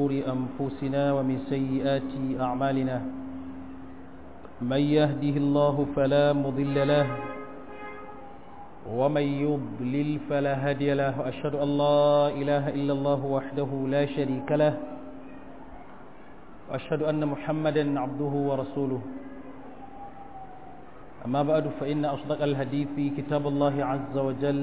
شرور أنفسنا ومن سيئات أعمالنا من يهده الله فلا مضل له ومن يضلل فلا هادي له وأشهد أن لا إله إلا الله وحده لا شريك له وأشهد أن محمدا عبده ورسوله أما بعد فإن أصدق الحديث كتاب الله عز وجل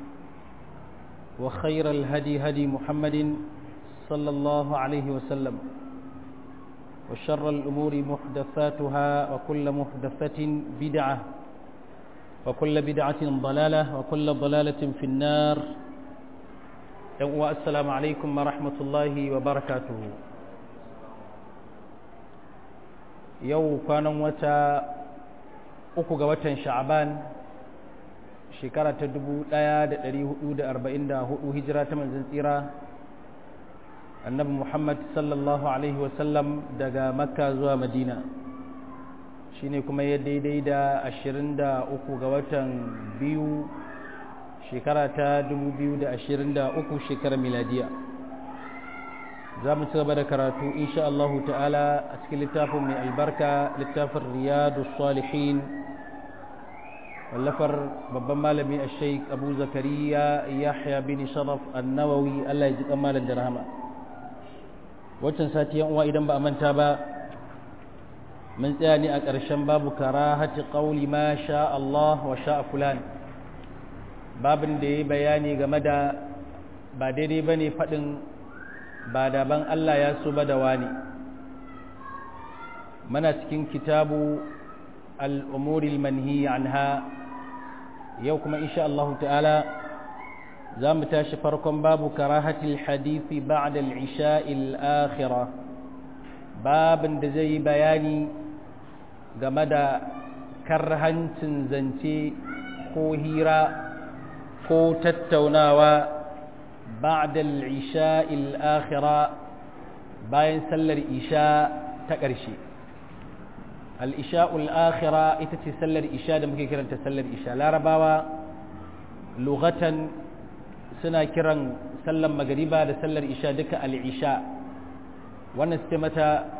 وخير الهدي هدي محمد صلى الله عليه وسلم وشر الأمور محدثاتها وكل محدثة بدعة وكل بدعة ضلالة وكل ضلالة في النار والسلام عليكم ورحمة الله وبركاته yau kwanan wata uku ga watan sha'aban shekara ta 1444 hijira ta manzan tsira annabi muhammad sallallahu alaihi wasallam daga makka zuwa madina shine kuma ya daidai da 23 ga watan biyu shekara ta 2023 shekarar miladiya za mu ci gaba da karatu insha Allah ta'ala a cikin littafin mai albarka littafin riyadu salihin wallafar babban malami a sheik abu zakariya yahya bin sharaf annawawi Allah ya ji malam da rahama waccan sati yan uwa idan ba a manta ba mun tsaya ne a ƙarshen babu karahati qawli ma sha Allah wa sha fulan babin da yayi bayani game da ba daidai bane faɗin ba daban Allah ya so ba da wani mana cikin kitabu al'umuril manhi anha yau kuma insha Allah ta'ala za mu tashi farkon babu karahatil hadithi ba'da al-isha'il akhira babin da zai bayani game da karhancin zance ko hira ko tattaunawa بعد العشاء الآخرة باين سلر إشاء تقرشي الإشاء الآخرة إتتي سلر إشاء دم كيران تسلر إشاء لا رباوة لغة سنا كيران سلم مغربا دا سلر إشاء دك العشاء ونستمت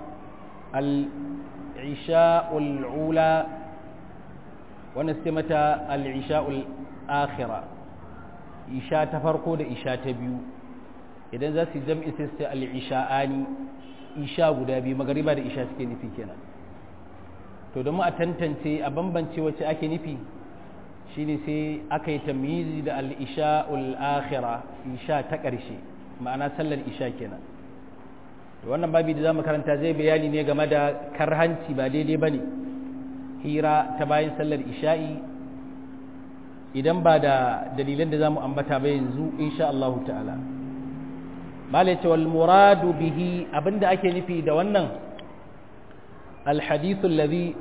العشاء الأولى ونستمت العشاء الآخرة isha ta farko da isha ta biyu idan za su jam'i sai su al-isha'ani isha guda biyu magariba da isha suke nufi kenan to domin a tantance a bambance wacce ake nufi shine sai aka yi tamyizi da al-isha'ul akhira isha ta ƙarshe ma'ana sallar isha kenan to wannan babi da zamu karanta zai bayani ne game da karhanci ba daidai bane hira ta bayan sallar isha'i idan ba da dalilan da za mu ambata ba yanzu insha Allah ta'ala malai ce wal muradu bihi abinda ake nufi da wannan alhadithu alladhi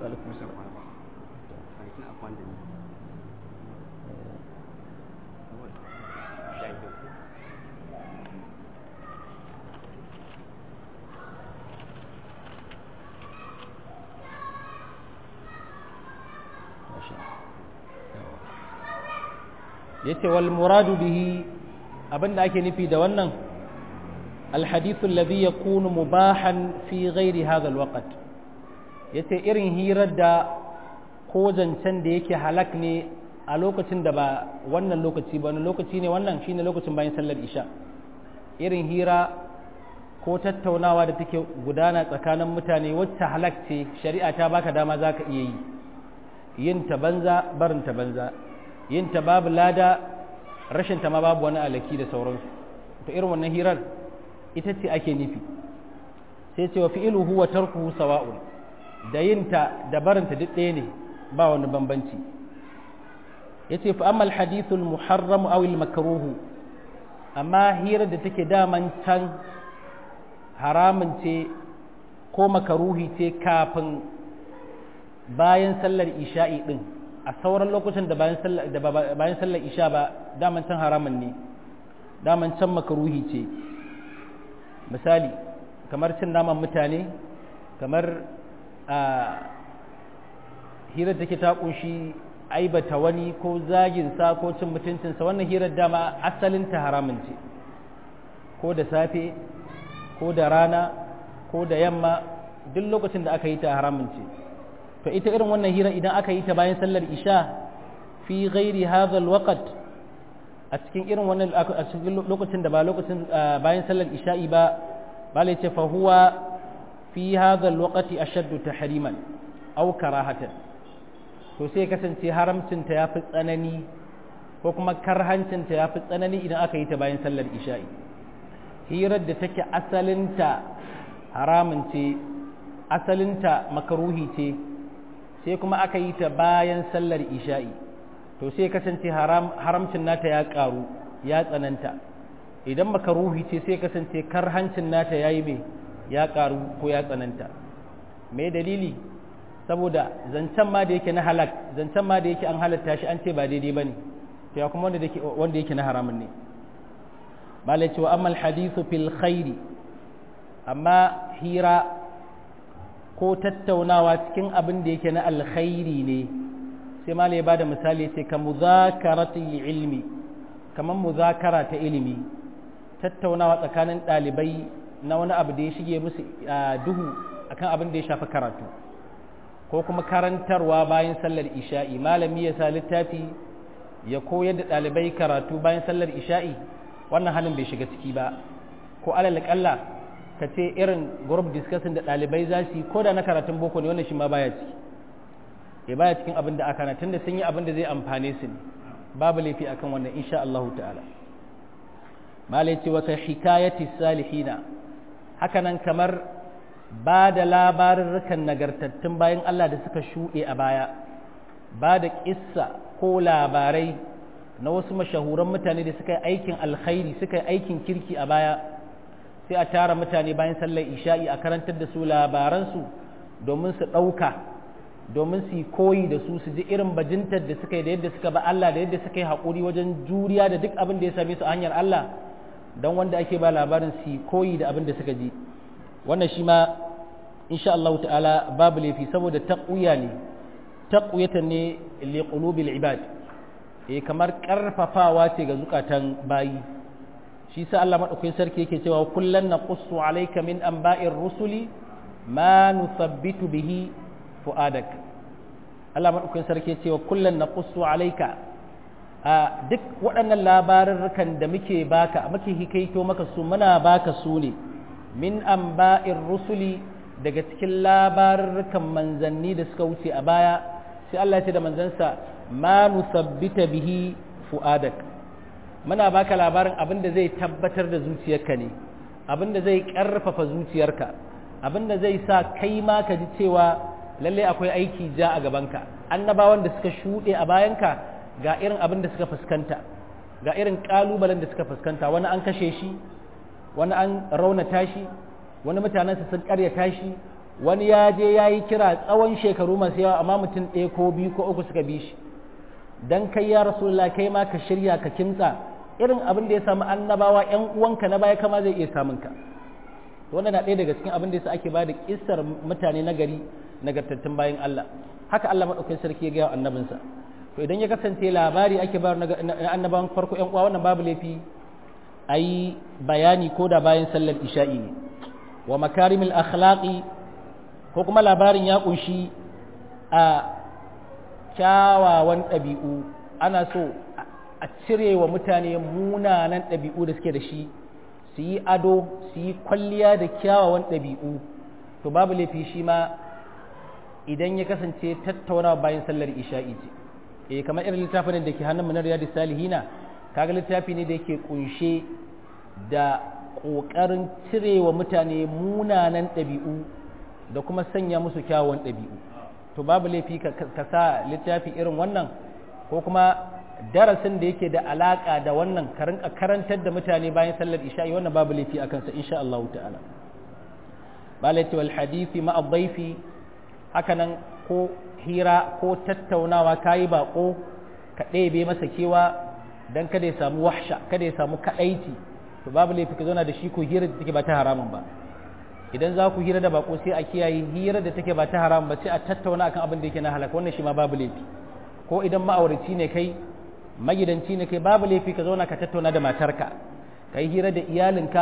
yace wal muradu bihi abinda ake nufi da wannan alhadithu alladhi yakunu mubahan fi ghairi hadha alwaqt yace irin hirar da ko zancen da yake halak ne a lokacin da ba wannan lokaci ba wani lokaci ne wannan shine lokacin bayan sallar isha irin hira ko tattaunawa da take gudana tsakanin mutane wacce halak ce shari'a ta baka dama zaka iya yi yin ta banza barin ta banza yin ta babu lada rashin ta ma babu wani alaki da sauransu to irin wannan hirar ita ce ake nufi sai ce wa fi'iluhu wa tarkuhu sawa'un da yin ta da barin ta duk ɗaya ne ba wani bambanci yace fa amma al-hadithu al-muharram aw al-makruh amma hirar da take daman can haramun ce ko makaruhi ce kafin bayan sallar isha'i din a sauran lokacin da bayan sallar isha ba daman can haramun ne daman can makaruhi ce misali kamar cin naman mutane kamar a hirar da ke ta kunshi aibata wani ko zaginsa ko cin mutuncinsa wannan hirar dama asalinta haramun ce ko da safe ko da rana ko da yamma duk lokacin da aka yi ta haramun ce to ita irin wannan hira idan aka yi ta bayan sallar isha fi ghairi hadha alwaqt a cikin irin wannan a cikin lokacin da ba lokacin bayan sallar isha'i ba bale ce fa huwa fi hadha alwaqti ashaddu tahriman aw karahatan to sai kasance haramcin ta yafi tsanani ko kuma karhancin ta yafi tsanani idan aka yi ta bayan sallar isha'i hirar da take asalinta haramun ce asalinta makaruhi ce sai kuma aka yi ta bayan sallar isha'i to sai kasance haramcin nata ya karu ya tsananta idan makaruhi ce sai kasance karhancin nata ya yi mai ya karu ko ya tsananta mai dalili saboda zancen ma da yake na halak zancen ma da yake an halatta shi an ce ba daidai ba ne to ya kuma wanda yake na haramun ne malai cewa amma hadithu fil khairi amma hira ko tattaunawa cikin abin da yake na alkhairi ne sai malai ya bada misali ce ka muzakarati ilmi kamar muzakara ta ilimi tattaunawa tsakanin ɗalibai na wani abu da ya shige musu duhu akan abin da ya shafi karatu ko kuma karantarwa bayan sallar isha'i malami ya sa littafi ya koyar da ɗalibai karatu bayan sallar isha'i wannan halin bai shiga ciki ba ko alal kalla ka ce irin group discussion da ɗalibai za su yi ko da na karatun boko ne wannan shi ma baya ciki ya baya cikin abin da aka na tunda sun yi abin da zai amfane su ne babu laifi akan wannan insha Allah ta'ala malai ce wata hikayati salihina hakanan kamar ba da labarurrukan nagartattun bayan Allah da suka shuɗe a baya ba da ƙissa ko labarai na wasu mashahuran mutane da suka yi aikin alkhairi suka yi aikin kirki a baya sai a tara mutane bayan sallar isha'i a karantar da su labaransu domin su ɗauka domin su yi koyi da su su ji irin bajintar da suka yi da yadda suka ba Allah da yadda suka yi haƙuri wajen juriya da duk abin da ya same su a hanyar Allah don wanda ake ba labarin su yi koyi da abin da suka ji wannan shi ma insha Allah ta'ala babu laifi saboda taqwiya ne taqwiyatan ne li qulubil ibad eh kamar karfafawa ce ga zukatan bayi shi sa Allah madaukakin sarki yake cewa kullan naqussu alayka min anba'ir rusuli ma nuthabbitu bihi fu'adak Allah madaukakin sarki yake cewa kullan naqussu alayka a duk waɗannan labarurrukan da muke baka muke hikaito maka su muna baka su ne min anba'ir rusuli daga cikin labarurrukan manzanni da suka wuce a baya sai Allah ya ce da manzansa ma nusabbita bihi fu'adak muna baka labarin abin da zai tabbatar da zuciyarka ne abin da zai karfafa zuciyarka abin da zai sa kai ma ka ji cewa lalle akwai aiki ja a gabanka annabawan da suka shuɗe a bayanka ga irin abin da suka fuskanta ga irin ƙalubalen da suka fuskanta wani an kashe shi wani an raunata shi wani mutanensa sun karyata shi wani ya je ya yi kira tsawon shekaru masu yawa amma mutum ɗaya ko biyu ko uku suka bi shi dan kai ya rasulullah kai ma ka shirya ka kimtsa irin abin da ya samu annabawa ƴan uwanka na baya kama zai iya samun ka wannan na ɗaya daga cikin abin da yasa ake ba da kissar mutane na gari nagartattun bayan Allah haka Allah madaukakin sarki ya ga annabinsa to idan ya kasance labari ake bayar na annabawan farko ƴan uwa wannan babu laifi ayi bayani ko da bayan sallar isha'i ne wa makarimil akhlaqi ko kuma labarin ya kunshi a kyawawan ɗabi'u ana so a cire wa mutane munanan ɗabi'u da suke da shi su yi ado su yi kwalliya da kyawawan ɗabi'u to babu laifi shi ma idan ya kasance tattaunawa bayan sallar isha'i ce eh kamar irin littafin da ke hannun na riyadu salihina kaga littafi ne da yake kunshe da ƙoƙarin cire wa mutane munanan ɗabi'u da kuma sanya musu kyawawan ɗabi'u to babu laifi ka sa littafi irin wannan ko kuma darasin da yake da alaƙa da wannan ka rinka karantar da mutane bayan sallar isha'i wannan babu laifi a kansa insha Allah ta'ala balati wal hadisi ma'a dhaifi hakanan ko hira ko tattaunawa kayi bako ka ɗebe masa kewa dan kada ya samu wahsha kada ya samu kadaici to babu laifi ka zauna da shi ko hira da take ba ta haramun ba idan za ku hira da bako sai a kiyaye hira da take ba ta haramun ba sai a tattauna akan abin da yake na halaka wannan shi ma babu laifi ko idan ma'auraci ne kai magidanci ne kai babu laifi ka zauna ka tattauna da matarka kai hira da iyalinka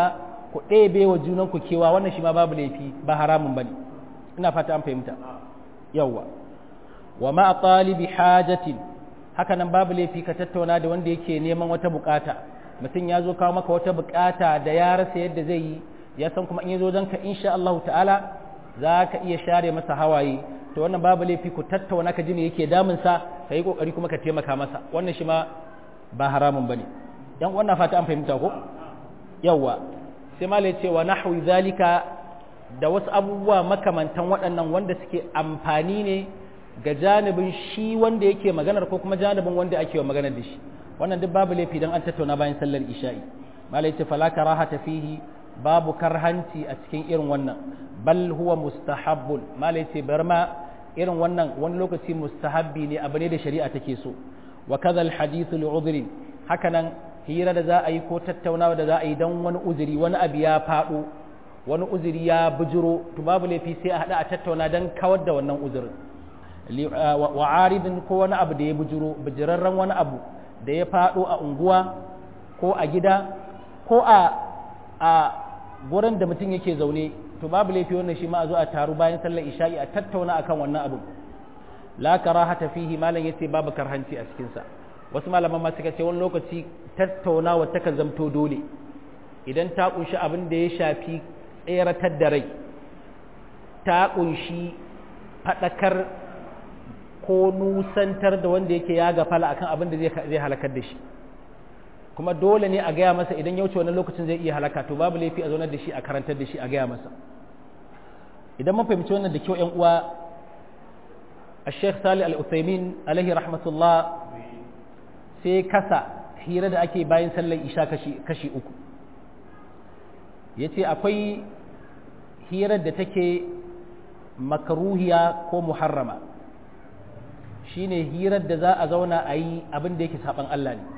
ku ɗebe wa junanku kewa wannan shi ma babu laifi ba haramun bane ina fata an fahimta yawwa wa ma talibi hajatin haka nan babu laifi ka tattauna da wanda yake neman wata bukata mutum ya zo kawo maka wata bukata da ya rasa yadda zai yi ya san kuma in ya zo don ka insha Allah ta'ala za ka iya share masa hawaye to wannan babu laifi ku tattauna ka ji me yake damunsa ka yi kokari kuma ka taimaka masa wannan shi ma ba haramun bane dan wannan fata an fahimta ko yawa sai malai ce wa nahwi zalika da wasu abubuwa makamantan waɗannan wanda suke amfani ne ga janibin shi wanda yake maganar ko kuma janibin wanda ake wa maganar da shi wannan duk babu laifi dan an tattauna bayan sallar isha'i malai ce fala karahata fihi babu karhanci a cikin irin wannan bal huwa mustahabbun malai ce bar ma irin wannan wani lokaci mustahabbi ne abu ne da shari'a take so wa kadha al hadithu li udhrin haka nan hira da za a yi ko tattaunawa da za a yi dan wani uzuri wani abu ya faɗo wani uzuri ya bujiro to babu laifi sai a hada a tattauna dan kawar da wannan uzurin wa aridin ko wani abu da ya bujiro bijirarren wani abu da ya faɗo a unguwa ko a gida ko a a gurin da mutum yake zaune to babu laifi wannan shi ma a zo a taru bayan sallar isha'i a tattauna akan wannan abin la karahata fihi malam yace babu karhanci a cikin sa wasu malaman ma suka ce wani lokaci tattaunawa takan zamto dole idan ta kunshi abin da ya shafi tseratar da rai ta kunshi fadakar ko nusantar da wanda yake ya gafala akan abin da zai halakar da shi kuma dole ne a gaya masa idan ya wuce wannan lokacin zai iya halaka to babu laifi a zaunar da shi a karantar da shi a gaya masa idan mun fahimci wannan da kyau yan uwa a sheikh salih al-uthaymin alaihi rahmatullah sai kasa hira da ake bayan sallar isha kashi kashi uku yace akwai hirar da take makruhiya ko muharrama shine hirar da za a zauna a yi abin da yake saban Allah ne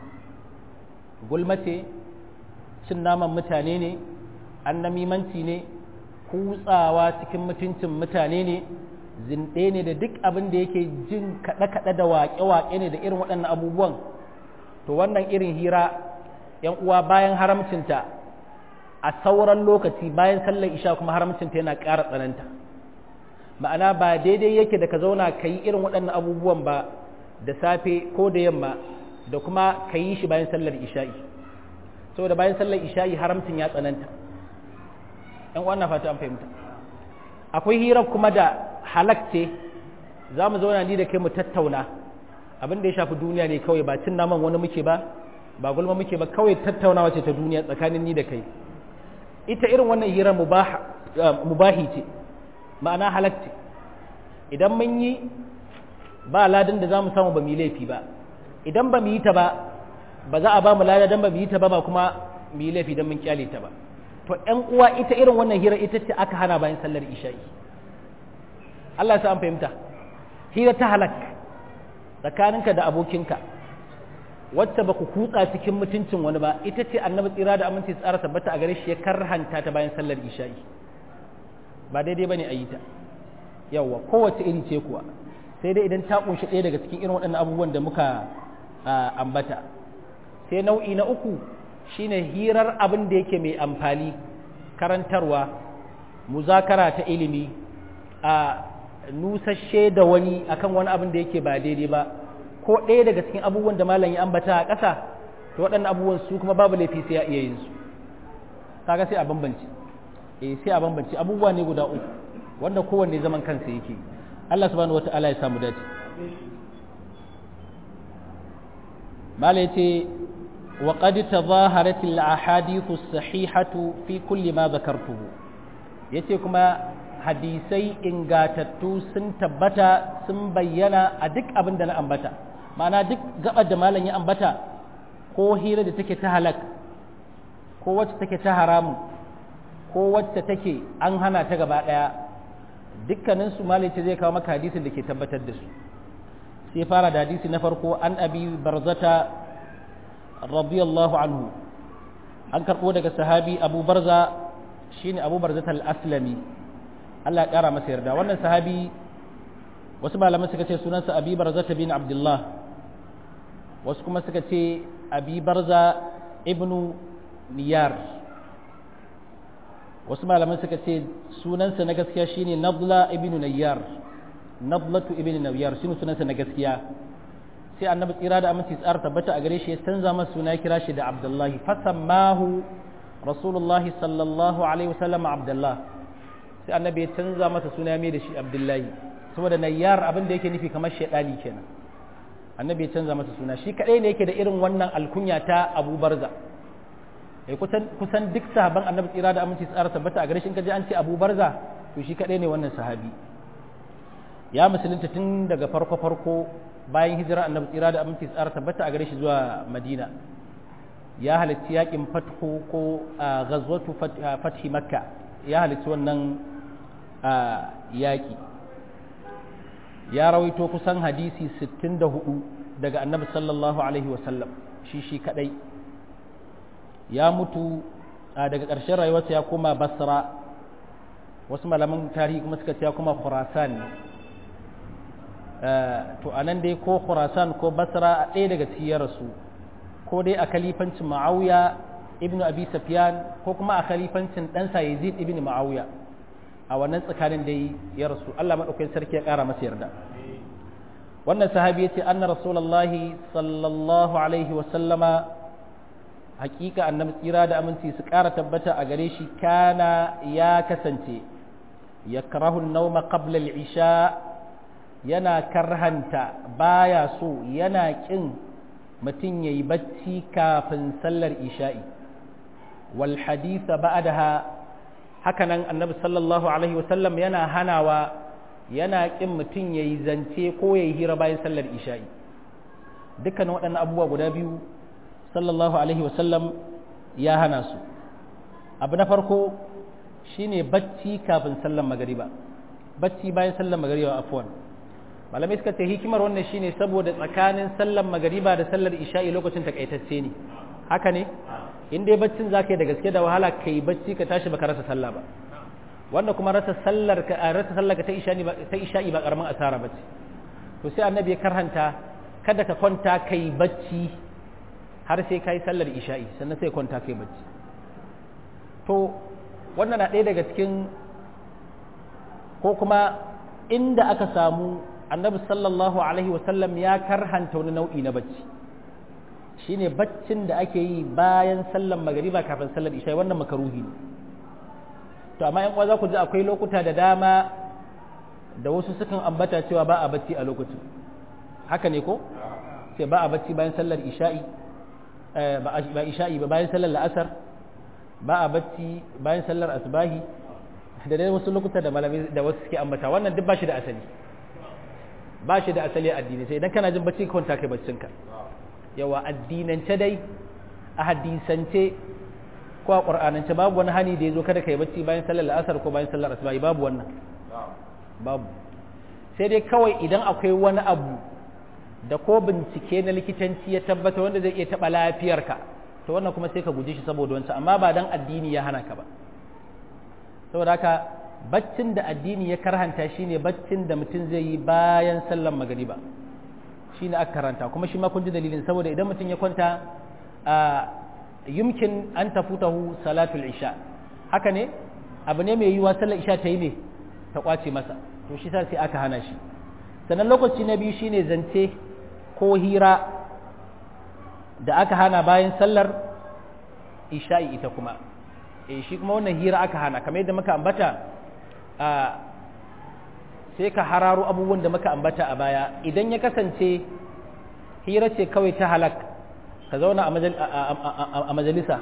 gulmace cin naman mutane ne annamimanci ne kutsawa cikin mutuncin mutane ne zinɗe ne da duk abin da yake jin kaɗe-kaɗe da waƙe-waƙe ne da irin waɗannan abubuwan to wannan irin hira yan uwa bayan haramcinta a sauran lokaci bayan sallar isha kuma haramcinta yana ƙara tsananta ma'ana ba daidai yake da ka zauna ka yi irin waɗannan abubuwan ba da safe ko da yamma da kuma ka yi shi bayan sallar isha'i saboda bayan sallar isha'i haramcin ya tsananta ‘yan wannan fata an fahimta akwai hirar kuma da halakce za mu zauna ni da kai mu tattauna abin da ya shafi duniya ne kawai ba cin naman wani muke ba ba gulma muke ba kawai tattaunawa ce ta duniya tsakanin ni da kai ita irin wannan hirar mubahi ce ma'ana halakce idan mun yi ba ladin da za mu samu ba mu yi laifi ba idan ba mu yi ta ba ba za a ba mu lada don ba mu yi ta ba ba kuma mu yi laifi don mun kyale ta ba to ƴan uwa ita irin wannan hira ita ce aka hana bayan sallar isha'i Allah ya sa an fahimta hira ta halak tsakaninka da abokinka wacce ba ku kutsa cikin mutuncin wani ba ita ce annabi tsira da aminci tsara tabbata a gare shi ya karhanta ta bayan sallar isha'i ba daidai bane a yi ta yawwa kowace iri ce kuwa sai dai idan ta kunshi ɗaya daga cikin irin waɗannan abubuwan da muka ambata sai nau'i na uku shine hirar abin da yake mai amfani karantarwa muzakara ta ilimi a nusashe da wani akan wani abin da yake ba daidai ba ko ɗaya daga cikin abubuwan da malam ya ambata a ƙasa to waɗannan abubuwan su kuma babu laifi sai ya iya yin su kaga sai a bambance eh sai a bambance abubuwa ne guda uku wanda kowanne zaman kansa yake Allah subhanahu wata'ala ya samu dace mala yace wa qad tadhaharat al ahadith as sahihatu fi kulli ma dhakartuhu yace kuma hadisai ingatattu sun tabbata sun bayyana a duk abin da na ambata ma'ana duk gabar da malam ya ambata ko hira da take ta halak ko wacce take ta haramu ko wacce take an hana ta gaba daya dukkanin su malice zai kawo maka hadisin da ke tabbatar da su sai fara da hadisi na farko an abi barzata radiyallahu anhu an karbo daga sahabi abu barza shine abu barzata al-aslami Allah ya kara masa yarda wannan sahabi wasu malaman suka ce sunansa abi barzata bin abdullah wasu kuma suka ce abi barza ibnu niyar wasu malaman suka ce sunansa na gaskiya shine Nabla ibn Nayyar Nablatu ibn Nayyar shine sunansa na gaskiya sai annabi tsira da aminci tsara tabbata a gare shi ya canza masa suna kira shi da Abdullahi fasammahu Rasulullahi sallallahu alaihi wasallam Abdullah sai annabi ya canza masa suna mai da shi Abdullahi saboda Nayyar abin da yake nufi kamar shedani kenan annabi ya canza masa suna shi kadai ne yake da irin wannan alkunya ta Abu Barza eh kusan kusan duk sahaban annabi tsira da aminci tsara tabbata a gare shi in kaje an ce Abu Barza to shi kadai ne wannan sahabi ya musulunta tun daga farko farko bayan hijira annabi tsira da aminci tsara tabbata a gare shi zuwa Madina ya halarci yakin fathu ko ghazwatu fathi makka ya halarci wannan yaki ya rawaito kusan hadisi 64 daga annabi sallallahu alaihi wasallam shi shi kadai ya mutu daga ƙarshen rayuwarsa ya koma basra wasu malaman tarihi kuma suka ce ya koma khurasan to anan dai ko khurasan ko basra a ɗaya daga cikin rasu ko dai a kalifancin ma'auya ibnu abi sufyan ko kuma a kalifancin ɗansa yazid ibn ma'auya a wannan tsakanin dai ya rasu Allah madaukakin sarki ya ƙara masa yarda wannan sahabi yace anna rasulullahi sallallahu alaihi wa sallama hakika annabi tsira da aminci su ƙara tabbata a gare shi kana ya kasance yakrahu an-nawma qabla al-isha yana karhanta baya so yana kin mutum yayi bacci kafin sallar isha'i wal haditha ba'daha hakanan annabi sallallahu alaihi wa sallam yana hanawa yana ƙin mutum ya yi zance ko ya yi hira bayan sallar isha'i dukkanin waɗannan abubuwa guda biyu sallallahu alaihi wasallam ya hana su abu na farko shine bacci kafin sallar magariba bacci bayan sallar magariba afwan malamai suka ce hikimar wannan shine saboda tsakanin sallar magariba da sallar isha'i lokacin takaitacce ne haka ne in dai baccin zaka yi da gaske da wahala kai bacci ka tashi baka rasa sallah ba wanda kuma rasa sallar ka rasa sallar ka ta isha'i ba ta isha'i ba karamin asara bace to sai annabi ya karhanta kada ka kwanta kai bacci har sai kai sallar isha'i sannan sai kwanta kai bacci to wannan na ɗaya daga cikin ko kuma inda aka samu annabi sallallahu alaihi wasallam ya karhanta wani nau'i na bacci shine baccin da ake yi bayan sallar magariba kafin sallar isha'i wannan makaruhi ne to amma yan uwa za ku ji akwai lokuta da dama da wasu sukan ambata cewa ba a bacci a lokacin haka ne ko sai ba a bacci bayan sallar isha'i ba isha'i ba bayan sallar la'asar ba a bacci bayan sallar asbahi da dai wasu lokuta da malamai da wasu suke ambata wannan duk ba shi da asali ba shi da asali a addini sai idan kana jin bacci ka kwanta kai baccinka yawa addinance dai a hadisance ko a ƙur'anance babu wani hani da ya zo kada ka yi bacci bayan sallar la'asar ko bayan sallar asuba babu wannan babu sai dai kawai idan akwai wani abu da ko bincike na likitanci ya tabbata wanda zai iya taɓa lafiyarka to wannan kuma sai ka guji shi saboda wancan amma ba dan addini ya hana ka ba saboda haka baccin da addini ya karhanta shine baccin da mutum zai yi bayan sallar magariba shine aka karanta kuma shi ma kun ji dalilin saboda idan mutum ya kwanta a yumkin an tafutahu salatul isha haka ne abu ne mai yiwa sallar isha ta yi ne ta kwace masa to shi sai aka hana shi sannan lokaci na biyu shine zance ko hira da aka hana bayan sallar isha'i ita kuma eh shi kuma wannan hira aka hana kamar yadda muka ambata a sai ka hararo abubuwan da muka ambata a baya idan ya kasance hira ce kawai ta halak ka zauna a majalisa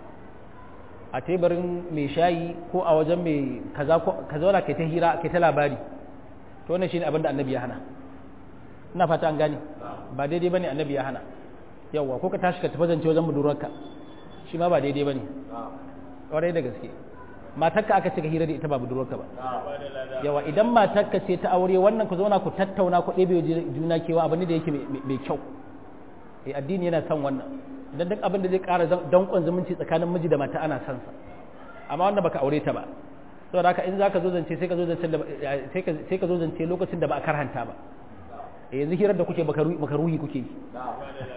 a teburin mai shayi ko a wajen mai kaza ka zauna kai ta hira kai ta labari to wannan shine abin da annabi ya hana ina fata an gane ba daidai bane annabi ya hana yawa ko ka tashi ka tafi zance wajen budurarka shi ma ba daidai bane kwarai da gaske matarka aka ce ka hira da ita ba budurwarka ba yawa idan matarka ce ta aure wannan ku zauna ku tattauna ku ɗebe juna kewa abin da yake mai kyau eh addini yana son wannan idan duk abin da zai ƙara danƙon zumunci tsakanin miji da mata ana son sa amma wanda baka aure ta ba saboda haka in zaka zo zance sai ka zo zance sai ka zo zance lokacin da ba a karhanta ba eh yanzu hirar da kuke baka ruhi kuke yi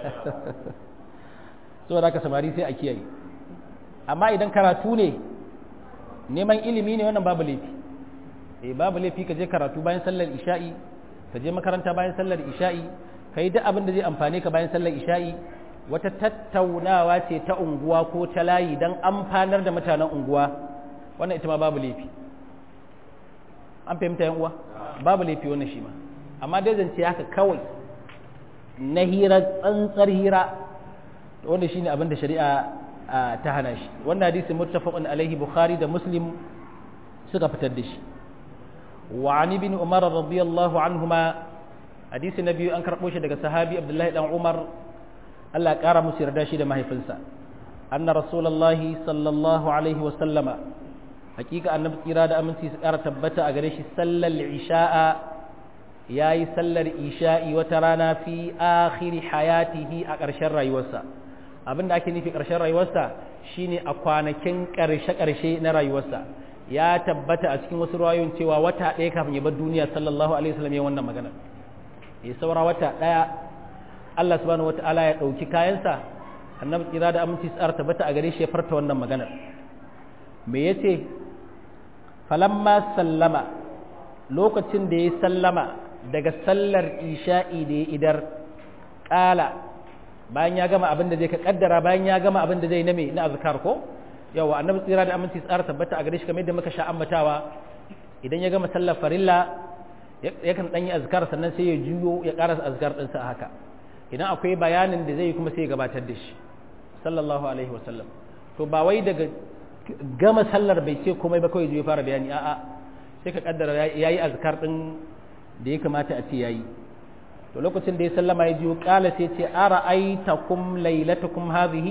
saboda haka samari sai a kiyaye amma idan karatu ne neman ilimi ne wannan babu laifi eh babu laifi ka je karatu bayan sallar isha'i ka je makaranta bayan sallar isha'i ka yi duk abin da zai amfane ka bayan sallar isha'i wata tattaunawa ce ta unguwa ko ta layi don amfanar da mutanen unguwa wannan ita ma babu laifi an fahimta yan uwa babu laifi wannan shi ma amma dai zance haka kawai na hira tsantsar hira wanda shine abin da shari'a ta hana shi wannan hadisi muttafaqun alaihi bukhari da muslim suka fitar da shi wa an ibn umar radiyallahu anhuma hadisi na biyu an karbo shi daga sahabi abdullahi dan umar Allah ya kara musu yarda shi da mahaifinsa anna rasulullahi sallallahu alaihi wa sallama hakika annabi tsira da aminci su kara tabbata a gare shi sallar isha'a yayi sallar isha'i wata rana fi akhiri hayatihi a ƙarshen rayuwarsa abin da ake nufi ƙarshen rayuwarsa shine a kwanakin ƙarshe-ƙarshe na rayuwarsa ya tabbata a cikin wasu rayoyin cewa wata ɗaya kafin ya bar duniya sallallahu alaihi wasallam ya wannan magana ya saura wata ɗaya Allah subhanahu wata'ala ya ɗauki kayansa annabi tsira da aminci tsara tabbata a gare shi ya farta wannan magana me yace falamma sallama lokacin da ya sallama daga sallar isha'i da ya idar ƙala bayan ya gama abin da zai ka kaddara bayan ya gama abin da zai na me na azkar ko yawa annabi tsira da aminci tsara tabbata a gare shi kamar yadda muka sha ambatawa idan ya gama sallar farilla yakan dan yi azkar sannan sai ya juyo ya karasa azkar din sa haka idan akwai bayanin da zai yi kuma sai ya gabatar da shi sallallahu alaihi wasallam to ba wai daga gama sallar bai ce komai ba kawai ya fara bayani a'a sai ka kaddara yayi azkar din da ya kamata a ce yayi to lokacin da ya sallama ya jiyo kala sai ce ara'aitakum lailatakum hadhihi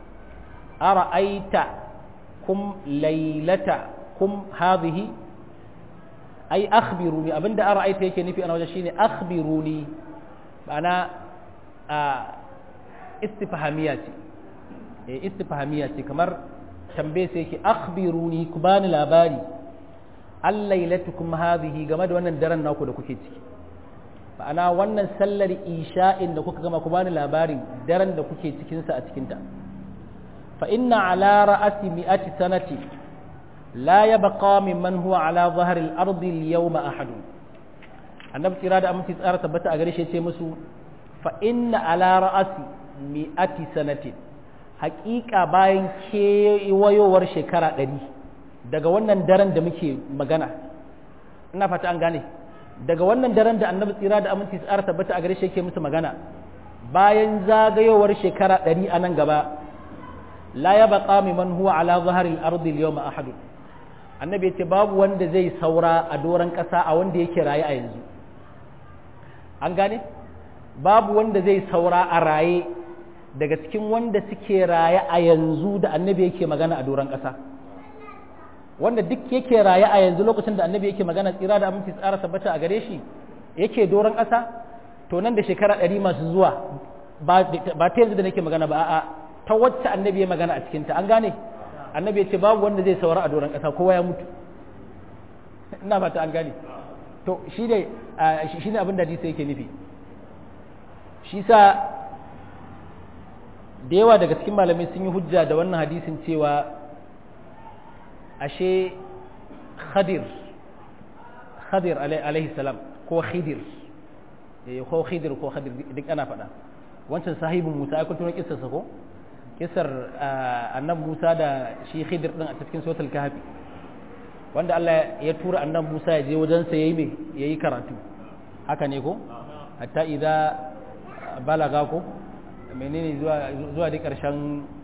ara'aitakum lailatakum hadhihi ai akhbiruni abinda ara'aita yake nufi a wajen shine akhbiruni ma'ana a istifhamiya ce eh istifhamiya ce kamar tambaye sai yake akhbiruni ku bani labari allailatukum hadhihi game da wannan daren naku da kuke ciki ma'ana wannan sallar isha'in da kuka gama ku bani labarin daren da kuke cikinsa a cikinta fa inna ala ra'asi mi'ati sanati la yabqa mimman huwa ala zahri al-ardi al-yawma ahad annabi tsira da aminci tsara tabbata a gare shi ce musu fa inna ala ra'asi mi'ati sanati haƙiƙa bayan kewayowar shekara ɗari daga wannan daren da muke magana ina fata an gane daga wannan daren da annabi tsira da aminci tsara tabbata a gare shi yake musu magana bayan zagayowar shekara ɗari a nan gaba la ya baqa man huwa ala zaharil ardi al-yawma ahad annabi yace babu wanda zai saura a doran ƙasa a wanda yake raye a yanzu an gane babu wanda zai saura a raye daga cikin wanda suke raye a yanzu da annabi yake magana a doran ƙasa wanda duk yake raye a yanzu lokacin da annabi yake magana tsira da aminci tsara tabbata a gare shi yake doron ƙasa to nan da shekara ɗari masu zuwa ba ta yanzu da nake magana ba a'a ta wacce annabi ya magana a cikinta an gane annabi ya ce babu wanda zai saura a doron ƙasa kowa ya mutu ina fata an gane to shi ne shi ne abin da hadisi yake nufi shi sa da yawa daga cikin malamai sun yi hujja da wannan hadisin cewa ashe khadir khadir alaihi salam ko khidir ko khidir ko khadir duk ana faɗa wancan sahibin musa ai kun tuno kissarsa ko kissar annabi musa da shi khidir din a cikin suratul kahfi wanda Allah ya tura annabi musa ya je wajen sa yayi me yayi karatu haka ne ko hatta idza balaga ko menene zuwa zuwa da karshen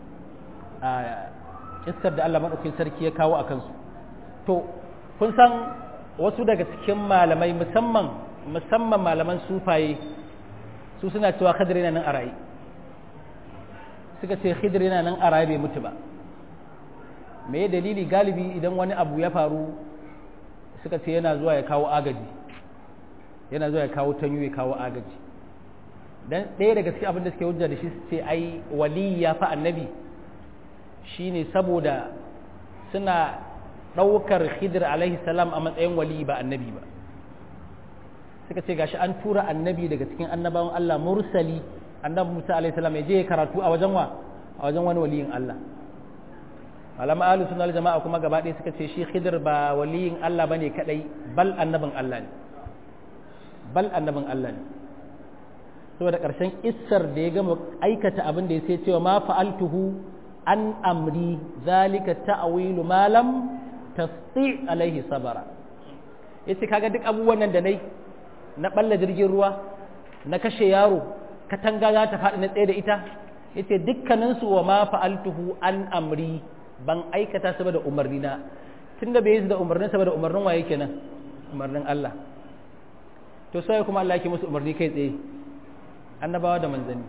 kissar da Allah maɗaukin sarki ya kawo a kansu to kun san wasu daga cikin malamai musamman musamman malaman sufaye su suna cewa khidir yana nan a raye suka ce khidir yana nan a raye bai mutu ba me dalili galibi idan wani abu ya faru suka ce yana zuwa ya kawo agaji yana zuwa ya kawo tanyu ya kawo agaji dan ɗaya daga cikin abin da suke hujja da shi ce ai wali ya fa annabi shine saboda suna ɗaukar khidir alaihi salam a matsayin wali ba annabi ba suka ce gashi an tura annabi daga cikin annabawan Allah mursali annabi Musa alaihi salam ya je karatu a wajen wa a wajen wani waliyin Allah malama ahlus sunna jama'a kuma gaba ɗaya suka ce shi khidir ba waliyin Allah bane kadai bal annabin Allah ne bal annabin Allah ne saboda ƙarshen issar da ya gama aikata abin da ya sai cewa ma fa'altuhu an amri zalika ta'awilu ma lam tasti alaihi sabara yace kaga duk abubuwan nan da nayi na balla jirgin ruwa na kashe yaro katanga za ta faɗi na tsaye da ita yace dukkanin su wa ma fa'altuhu an amri ban aikata saboda umarni na tunda bai yi da umarnin saboda umarnin waye kenan umarnin Allah to sai kuma Allah yake musu umarni kai tsaye annabawa da manzanni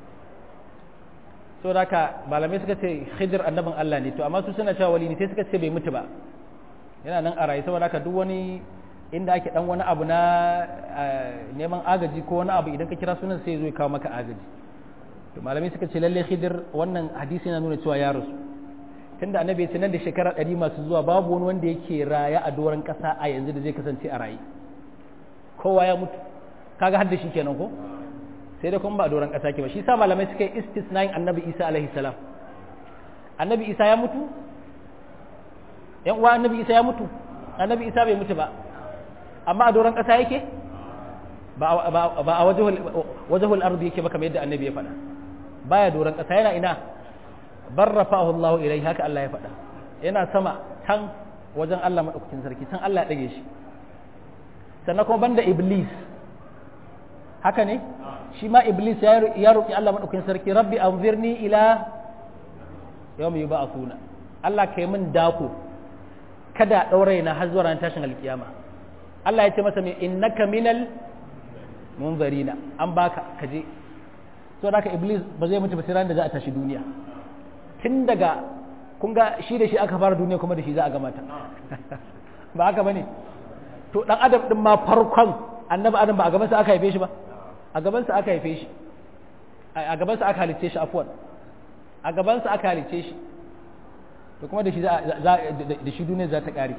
so da haka malamai suka ce khidir annabin Allah ne to amma su suna cewa wali ne sai suka ce bai mutu ba yana nan a rayu saboda haka duk wani inda ake dan wani abu na neman agaji ko wani abu idan ka kira sunan sai zo ya kawo maka agaji to malamai suka ce lalle khidir wannan hadisi yana nuna cewa ya rasu tunda annabi ya ce nan da shekara ɗari masu zuwa babu wani wanda yake raya a doron ƙasa a yanzu da zai kasance a raye kowa ya mutu kaga har da shi kenan ko sai dai kuma ba a doron ƙasa ke ba shi sa malamai suka yi istisnayin annabi isa alaihi salam annabi isa ya mutu yan uwa annabi isa ya mutu annabi isa bai mutu ba amma a doron ƙasa yake ba a wajahul ardi yake ba kamar yadda annabi ya faɗa baya doron ƙasa yana ina barrafahu Allah ilai haka Allah ya faɗa yana sama can wajen Allah madaukakin sarki can Allah ya ɗage shi sannan kuma banda iblis haka ne shi ma iblis ya roƙi Allah maɗaukin sarki rabbi anzirni ila yau mai ba a suna Allah ka yi min dako kada ɗaure na har zuwa ranar tashin alkiyama Allah ya ce masa mai innaka minal munzarina an baka kaje so da iblis ba zai mutu ba sai ranar da za a tashi duniya tun daga kun ga shi da shi aka fara duniya kuma da shi za a gama ta ba haka bane to dan adam din ma farkon annabi adam ba a gaban sa aka haife shi ba a gaban sa aka haife shi a gaban sa aka halice shi afwan a gaban sa aka halice shi to kuma da shi za da shi duniya za ta kare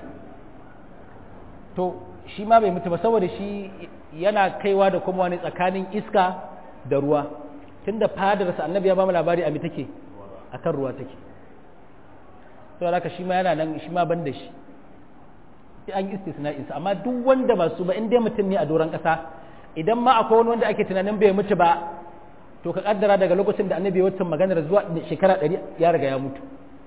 to shi ma bai mutu ba saboda shi yana kaiwa da kuma wani tsakanin iska da ruwa tunda fadarsa annabi ya ba mu labari a mi take akan ruwa take saboda haka shi ma yana nan shi ma ban da shi sai an yi istisna'insa amma duk wanda ba su ba in dai mutum ne a doron ƙasa idan ma akwai wani wanda ake tunanin bai mutu ba to ka kaddara daga lokacin da annabi ya maganar zuwa shekara ɗari ya riga ya mutu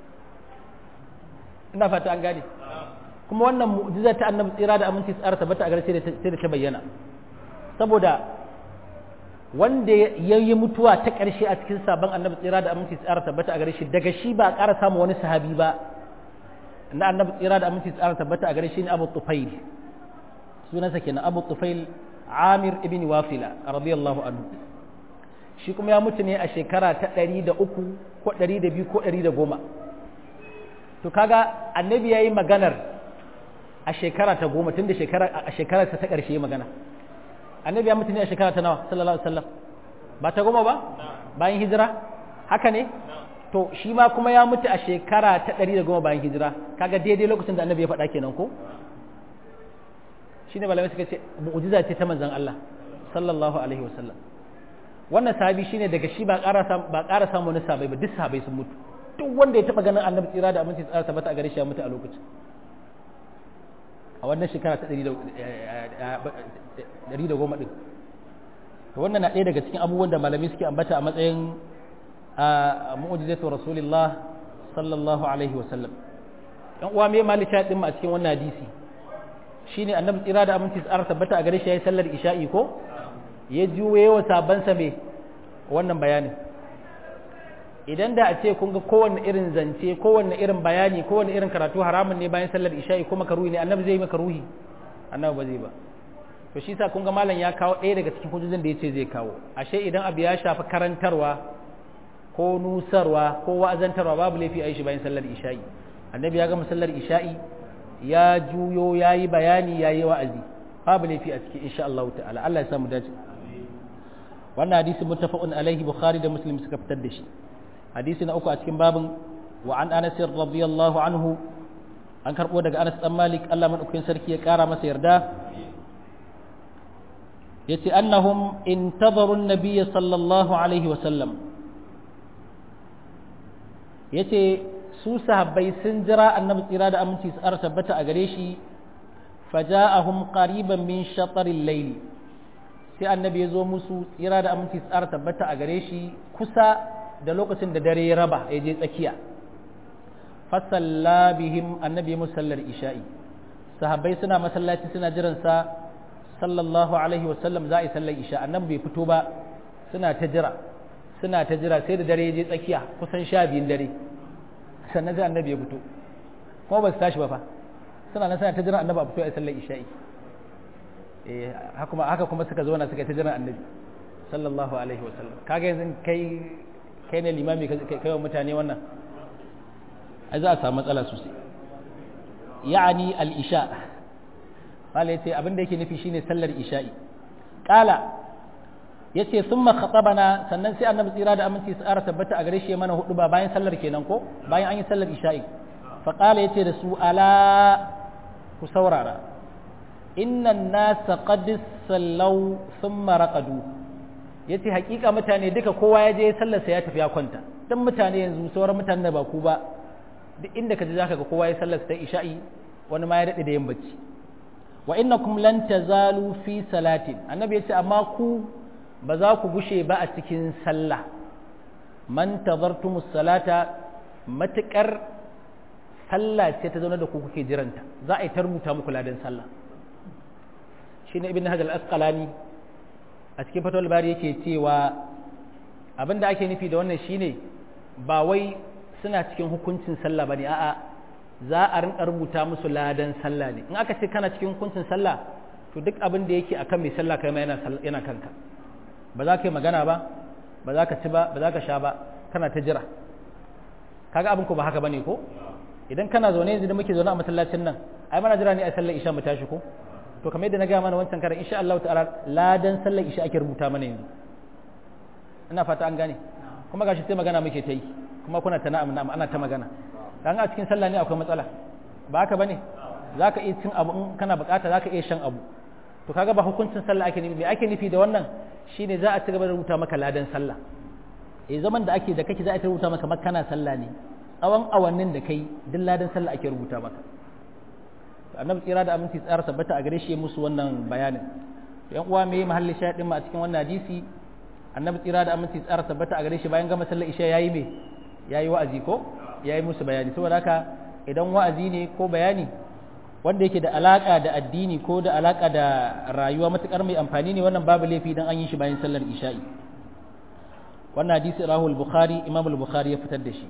ina fata an gane kuma wannan mu'jiza ta annabi tsira da aminci tsara tabbata a gare sai da ta bayyana saboda wanda ya yi mutuwa ta ƙarshe a cikin sabon annabi tsira da aminci tsara tabbata a gare shi daga shi ba a ƙara samun wani sahabi ba na annabi tsira da aminci tsara tabbata a gare shi ne abu tufail sunansa kenan abu tufail amir ibn wafila radiyallahu anhu shi kuma ya mutu ne a shekara ta ɗari da uku ko ɗari da biyu ko ɗari da goma to kaga annabi ya yi maganar a shekara ta goma tun da a shekara ta ƙarshe magana annabi ya mutu ne a shekara ta nawa sallallahu alaihi wasallam ba ta goma ba bayan hijira haka ne to shi ma kuma ya mutu a shekara ta ɗari da goma bayan hijira kaga daidai lokacin da annabi ya faɗa kenan ko shine malamai suka ce mu'jiza ce ta manzon Allah sallallahu alaihi wasallam wannan sahabi shine daga shi ba ƙara ba ƙara samu wani sahabai ba duk sahabai sun mutu duk wanda ya taɓa ganin annabi tsira da aminci tsara tabbata a gare shi ya mutu a lokacin a wannan shekara ta ɗari da goma ɗin to wannan na ɗaya daga cikin abubuwan da malamai suke ambata a matsayin a mu'jizatu rasulillah sallallahu alaihi wa sallam dan uwa me malika din mu a cikin wannan hadisi shine annabi tsira da aminci tsara tabbata a gare shi yayin sallar isha'i ko ya juye wa saban sa me wannan bayanin idan da a ce kun ga kowanne irin zance kowanne irin bayani kowanne irin karatu haramun ne bayan sallar isha'i ko makaruhi ne annabi zai yi makaruhi annabi ba zai ba to shi sa kun ga malam ya kawo ɗaya daga cikin hujjojin da yace zai kawo ashe idan abu ya shafi karantarwa ko nusarwa ko wa'azantarwa babu laifi a yi shi bayan sallar isha'i annabi ya gama sallar isha'i ya juyo ya yi bayani ya yi wa'azi babu laifi a cikin insha Allah ta'ala Allah ya samu dace wannan hadisi muttafaqun alaihi bukhari da muslim suka fitar da shi hadisi na uku a cikin babin wa an anas radiyallahu anhu an karbo daga anas dan malik Allah madaukakin sarki ya kara masa yarda yace annahum intazaru an-nabiy sallallahu alaihi wa sallam yace su sahabbai sun jira annabi tsira da aminci su ara tabbata a gare shi faja'ahum qariban min shataril layli sai annabi ya zo musu tsira da aminci su ara tabbata a gare shi kusa da lokacin da dare ya raba ya je tsakiya fasalla bihim annabi ya musallar isha'i sahabbai suna masallaci suna jiran sa sallallahu alaihi wasallam za a yi sallar isha annabi bai fito ba suna ta jira suna ta jira sai da dare ya je tsakiya kusan sha biyun dare sannan sai annabi ya fito kuma ba su tashi ba fa suna nan suna ta jira annabi a fito a sallar isha'i eh haka kuma suka zo na suka ta jira annabi sallallahu alaihi wasallam kaga yanzu kai kai ne limami kai wa mutane wannan ai za a samu matsala sosai ya'ani al-isha wala yace abin da yake nufi shine sallar isha'i qala yace thumma khatabana sannan sai annabi tsira da aminci su ara tabbata a gare shi mana hudu ba bayan sallar kenan ko bayan an yi sallar isha'i fa qala yace da su ala ku saurara inna nasa qad sallau thumma raqadu yace hakika mutane duka kowa ya je sallar sa ya tafi ya kwanta dan mutane yanzu sauran mutanen ba ku ba duk inda ka ji zaka ga kowa ya sallar sa isha'i wani ma ya dade da yin bacci wa innakum lan tazalu fi salatin annabi yace amma ku ba za ku gushe ba a cikin sallah man tazartumus salata matukar sallah ce ta zauna da ku kuke jiranta za a yi ta rubuta muku ladan sallah shine ibn hajar al-asqalani a cikin fatawar bari yake cewa abinda ake nufi da wannan shine ba wai suna cikin hukuncin sallah bane a'a za a rinka rubuta musu ladan sallah ne in aka ce kana cikin hukuncin sallah to duk abin da yake akan mai sallah kai ma yana yana kanka ba za ka yi magana ba ba za ka ci ba ba za ka sha ba kana ta jira kaga abin ko ba haka bane ko idan kana zaune yanzu da muke zaune a masallacin nan ai mana jira ne a sallar isha mu tashi ko to kamar yadda na gaya mana wancan karan insha Allah ta'ala ladan sallar isha ake rubuta mana yanzu ina fata an gane kuma gashi sai magana muke ta yi kuma kuna ta na'am na'am ana ta magana dan a cikin sallah ne akwai matsala ba haka bane zaka iya cin abu in kana bukata zaka iya shan abu to kaga ba hukuncin sallah ake nufi me ake nufi da wannan shine za a ci gaba da rubuta maka ladan sallah eh zaman da ake da kake za a ta rubuta maka makana sallah ne tsawon awannin da kai duk ladan sallah ake rubuta maka annabi tsira da aminci tsara sabbata a gare shi musu wannan bayanin to yan uwa me mahalli shahidin ma a cikin wannan hadisi annabi tsira da aminci tsara sabbata a gare shi bayan gama sallar isha yayi me yayi wa'azi ko yayi musu bayani saboda haka idan wa'azi ne ko bayani wanda yake da alaka da addini ko da alaka da rayuwa matukar mai amfani ne wannan babu laifi dan an yi shi bayan sallar isha'i wannan hadisi rahul bukhari imam al-bukhari ya fitar da shi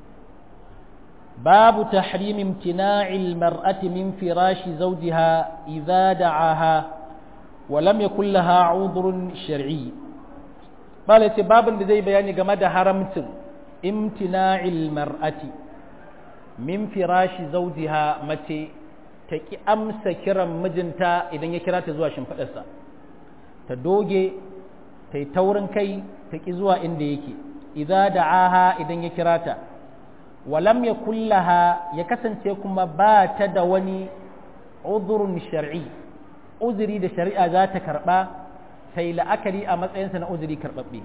باب تحريم امتناع المرأة من فراش زوجها إذا دعاها ولم يكن لها عذر شرعي قال باب زي بياني كما حرمت امتناع المرأة من فراش زوجها متي تكي أمس كرم مجنتا إذن يكرا تزوى شنفدسا تدوجي تيتورن كي تكي زوى إنديكي إذا دعاها إذن يكراتا walam ya kullaha ya kasance kuma ba ta da wani uzurun shar'i uzuri da shari'a za ta karɓa ta yi la'akari a matsayinsa na uzuri karɓaɓɓe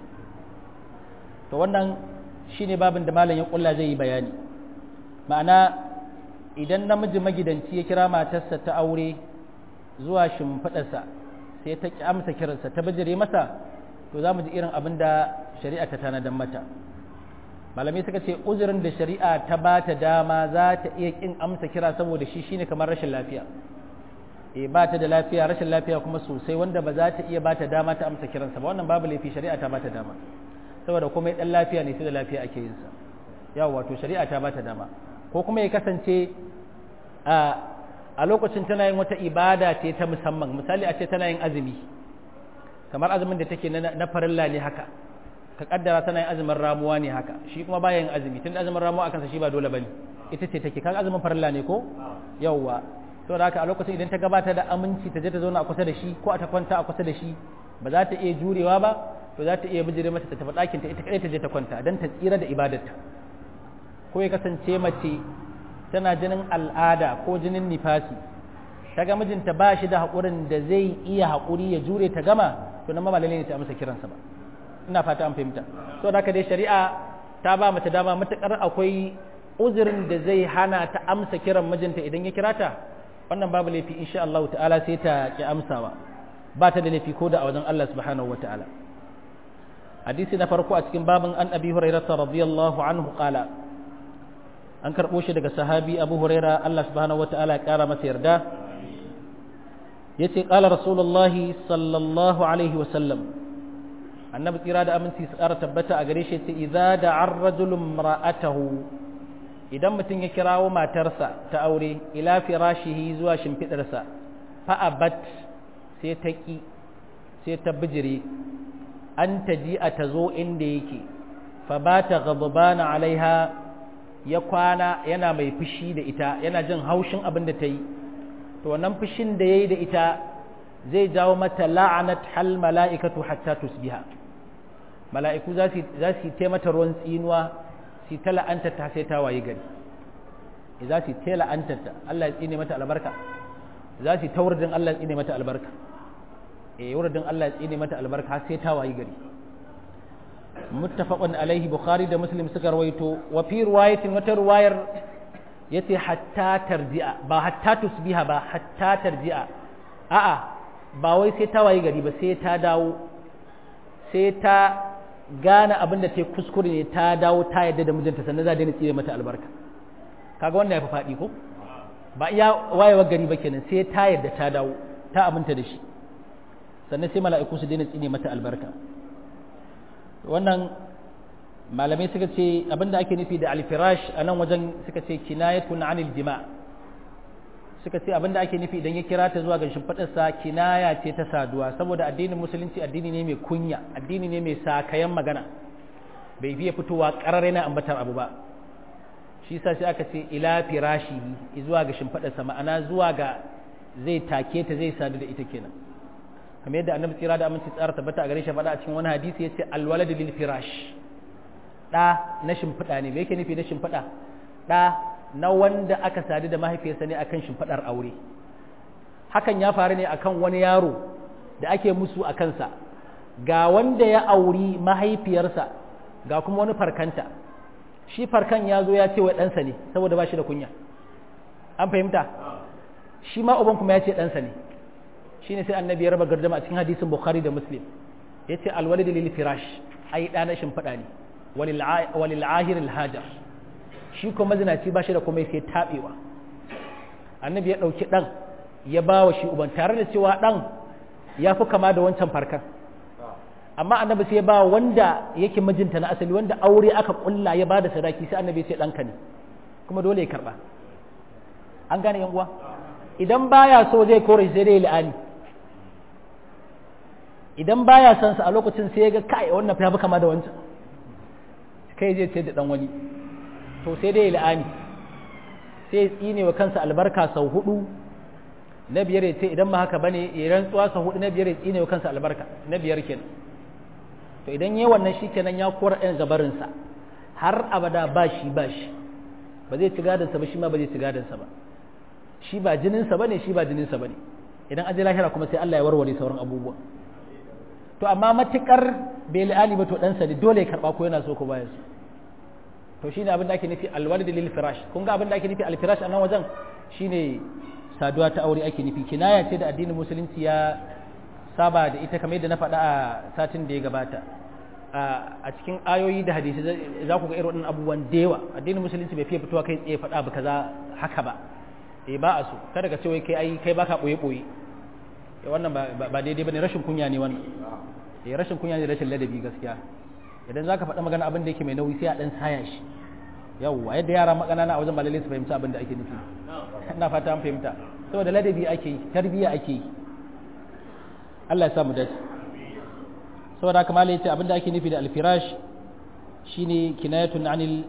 to wannan shine babin da malam ya kulla zai yi bayani ma'ana idan namiji magidanci ya kira matarsa ta aure zuwa shimfiɗarsa sai ta ƙi amsa kiransa ta bijire masa to za mu ji irin abin da shari'a ta tanadan mata malamai suka ce uzurin da shari'a ta ba ta dama za ta iya kin amsa kira saboda shi shine kamar rashin lafiya e ba ta da lafiya rashin lafiya kuma sosai wanda ba za ta iya ba ta dama ta amsa kiransa ba wannan babu laifi shari'a ta ba ta dama saboda kuma dan lafiya ne sai da lafiya ake yin sa yawa wato shari'a ta ba ta dama ko kuma ya kasance a a lokacin tana yin wata ibada ce ta musamman misali a ce tana yin azumi kamar azumin da take na farilla ne haka ka kaddara tana yin azumin ramuwa ne haka shi kuma baya yin azumi tun azumin ramuwa akan sa shi ba dole bane ita ce take kaga azumin farilla ne ko yawwa to da haka a lokacin idan ta gabata da aminci ta je ta zauna a kusa da shi ko a ta kwanta a kusa da shi ba za ta iya jurewa ba to za ta iya bijire mata ta tafi ɗakin ta ita kadai ta je ta kwanta dan ta tsira da ibadarta ko ya kasance mace tana jinin al'ada ko jinin nifasi ta ga mijinta ba shi da haƙurin da zai iya haƙuri ya jure ta gama to nan ma ba lalle ne ta amsa kiransa ba ina fata an fahimta so da dai shari'a ta ba mace dama matukar akwai uzurin da zai hana ta amsa kiran mijinta idan ya kira ta wannan babu laifi insha Allah ta'ala sai ta ki amsawa ba ta da laifi ko da a wajen Allah subhanahu wa ta'ala hadisi na farko a cikin babin an abi hurairah radiyallahu anhu qala an karbo shi daga sahabi abu huraira Allah subhanahu wa ta'ala ya kara masa yarda yace qala rasulullahi sallallahu alaihi wa sallam annabi tsira da aminci su kara tabbata a gare shi yace idza da'a ar-rajulu imra'atahu idan mutum ya kirawo matarsa ta aure ila firashihi zuwa shimfidarsa fa abat sai ta ki sai ta bijire an taji a tazo inda yake fa bata ghadbana alaiha ya kwana yana mai fushi da ita yana jin haushin abin da ta yi to wannan fushin da ya yi da ita zai jawo mata la'anat hal mala'ikatu hatta tusbiha mala'iku za su yi mata ruwan tsinuwa su ta la'anta ta sai ta waye gari za su ta la'anta ta Allah ya tsine mata albarka za su ta wurdin Allah ya tsine mata albarka eh wurdin Allah ya tsine mata albarka har sai ta waye gari muttafaqun alaihi bukhari da muslim suka rawaito wa fi riwayatin wata riwayar yace hatta tarji'a ba hatta tusbiha ba hatta tarji'a a'a ba wai sai ta waye gari ba sai ta dawo sai ta gane abin da ta yi kuskure ne ta dawo ta yadda da mijinta sannan za daina tsire mata albarka kaga wannan ya fi faɗi ko ba iya wayewar gari ba kenan sai ta yadda ta dawo ta aminta da shi sannan sai mala'iku su daina tsine mata albarka wannan malamai suka ce abinda ake nufi da alfirash a nan wajen suka ce kinayatun anil jima suka ce abinda ake nufi idan ya kira ta zuwa ga shimfiɗarsa kinaya ce ta saduwa saboda addinin musulunci addini ne mai kunya addini ne mai sakayan magana bai fiye fitowa ƙarar na ambatar abu ba shi sa sai aka ce ila firashi zuwa ga shimfiɗarsa ma'ana zuwa ga zai take ta zai sadu da ita kenan kamar yadda annabi tsira da aminci tsara tabbata a gare shi faɗa a cikin wani hadisi ya ce alwalad lil firash ɗa na shimfiɗa ne me yake nufi na shimfiɗa ɗa na wanda aka sadu da mahaifiyarsa ne akan shimfiɗar aure hakan ya faru ne akan wani yaro da ake musu a kansa ga wanda ya auri mahaifiyarsa ga kuma wani farkanta shi farkan ya zo ya ce wa ɗansa ne saboda ba shi da kunya an fahimta shi ma uban kuma ya ce ɗansa ne shi ne sai annabi ya raba gardama a cikin hadisin bukhari da muslim ya ce alwalid lil firash ai ɗa na shimfiɗa ne walil ahir hajar shi kuma mazinaci ba shi da kuma sai taɓewa annabi ya ɗauki ɗan ya ba wa shi uban tare da cewa ɗan ya fi kama da wancan farkan amma annabi sai ya ba wanda yake mijinta na asali wanda aure aka kulla ya ba da sadaki sai annabi sai ɗanka ne kuma dole ya karɓa an gane yan uwa idan baya so zai kore sai dai la'ani idan baya son sa a lokacin sai ya ga kai wannan fa kama da wancan kai zai ce da dan wani to sai dai la'ani sai ya tsine wa kansa albarka sau hudu na biyar ya ce idan ma haka bane ya rantsuwa sau hudu na biyar ya tsine wa kansa albarka na biyar kenan to idan yayi wannan shi kenan ya kora ɗan gabarin sa har abada ba shi ba shi ba zai ci gadon sa ba shi ma ba zai ci gadon sa ba shi ba jinin sa bane shi ba jinin sa bane idan aje lahira kuma sai Allah ya warware sauran abubuwa to amma matukar bai la'ani ba to ɗansa ne dole ya karɓa ko yana so ko baya so to shine abin da ake nufi alwalid lil firash kun ga abin da ake nufi al firash a nan wajen shine saduwa ta aure ake nufi kinaya ce da addinin musulunci ya saba da ita kamar yadda na faɗa a satin da ya gabata a cikin ayoyi da hadisi za ku ga irin waɗannan abubuwan da yawa addinin musulunci bai fiye fitowa kai tsaye faɗa ba kaza haka ba eh ba a so kada ka ce wai kai ai kai baka boye boye wannan ba daidai bane rashin kunya ne wannan eh rashin kunya ne rashin ladabi gaskiya idan zaka faɗa magana abin da yake mai nauyi sai a dan saya shi yawwa yadda yara magana na a wajen malalai su fahimci abin da ake nufi ina fata an fahimta saboda ladabi ake yi tarbiyya ake yi Allah ya sa mu dace saboda haka malai yace abin da ake nufi da alfirash shine kinayatun anil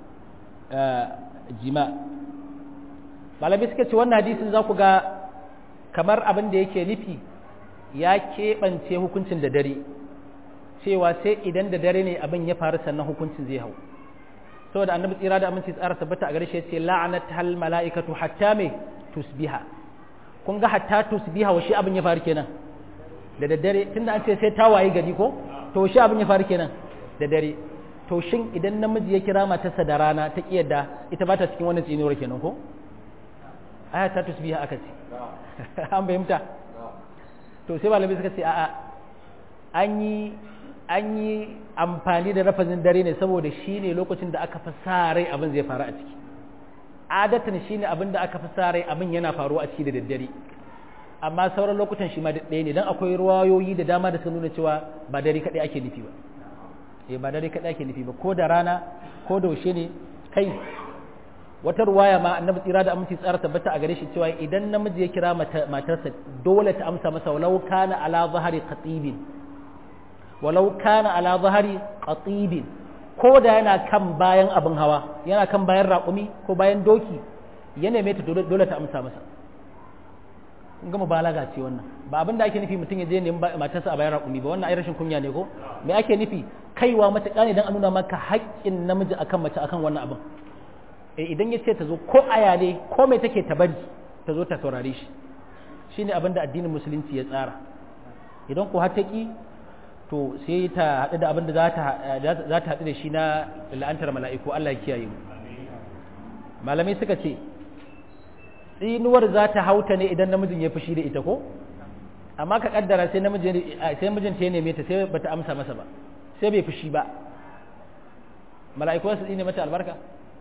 jima malamai suka ce wannan hadisin za ku ga kamar abin da yake nufi ya keɓance hukuncin da dare cewa sai idan da dare ne abin ya faru sannan hukuncin zai hau saboda annabi tsira da aminci tsara tabbata a gare shi ce la'anat hal mala'ikatu hatta me tusbiha kun ga hatta tusbiha wa shi abin ya faru kenan da daddare tunda an ce sai ta waye gari ko to shi abin ya faru kenan da dare to shin idan namiji ya kira matarsa da rana ta kiyarda ita ba ta cikin wannan tsinuwar kenan ko aya ta tusbiha aka ce an fahimta to sai malamai suka ce a'a an yi an yi amfani da rafazin dare ne saboda shi ne lokacin da aka fi sa rai abin zai faru a ciki adatan shi ne abin da aka fi sa rai abin yana faruwa a ciki da daddare amma sauran lokutan shi ma ɗaya ne don akwai ruwayoyi da dama da suka nuna cewa ba dare kaɗai ake nufi ba eh ba dare kaɗai ake nufi ba ko da rana ko da yaushe ne kai wata ruwaya ma annabi tsira da aminci tsara tabbata a gare shi cewa idan namiji ya kira matarsa dole ta amsa masa walau kana ala zahari qatibin walau kana ala zahari qatibin ko da yana kan bayan abin hawa yana kan bayan raƙumi ko bayan doki ya neme ta dole ta amsa masa kun gama balaga ce wannan ba abin da ake nufi mutum ya je nemi matarsa a bayan raƙumi ba wannan ai rashin kunya ne ko me ake nufi kaiwa matuƙa ne don a nuna maka haƙƙin namiji akan mace akan wannan abin eh idan ya ce ta zo ko aya ne ko mai take ta bari ta zo ta saurare shi shine abin da addinin musulunci ya tsara idan ko har ta ki to sai ta haɗu da abin da za ta haɗu da shi na la'antar mala'iku Allah ya kiyaye mu malamai suka ce tsinuwar za ta hauta ne idan namijin ya fushi da ita ko amma ka kaddara sai namijin sai mijin ta neme ta sai bata amsa masa ba sai bai fushi ba mala'iku su tsine mata albarka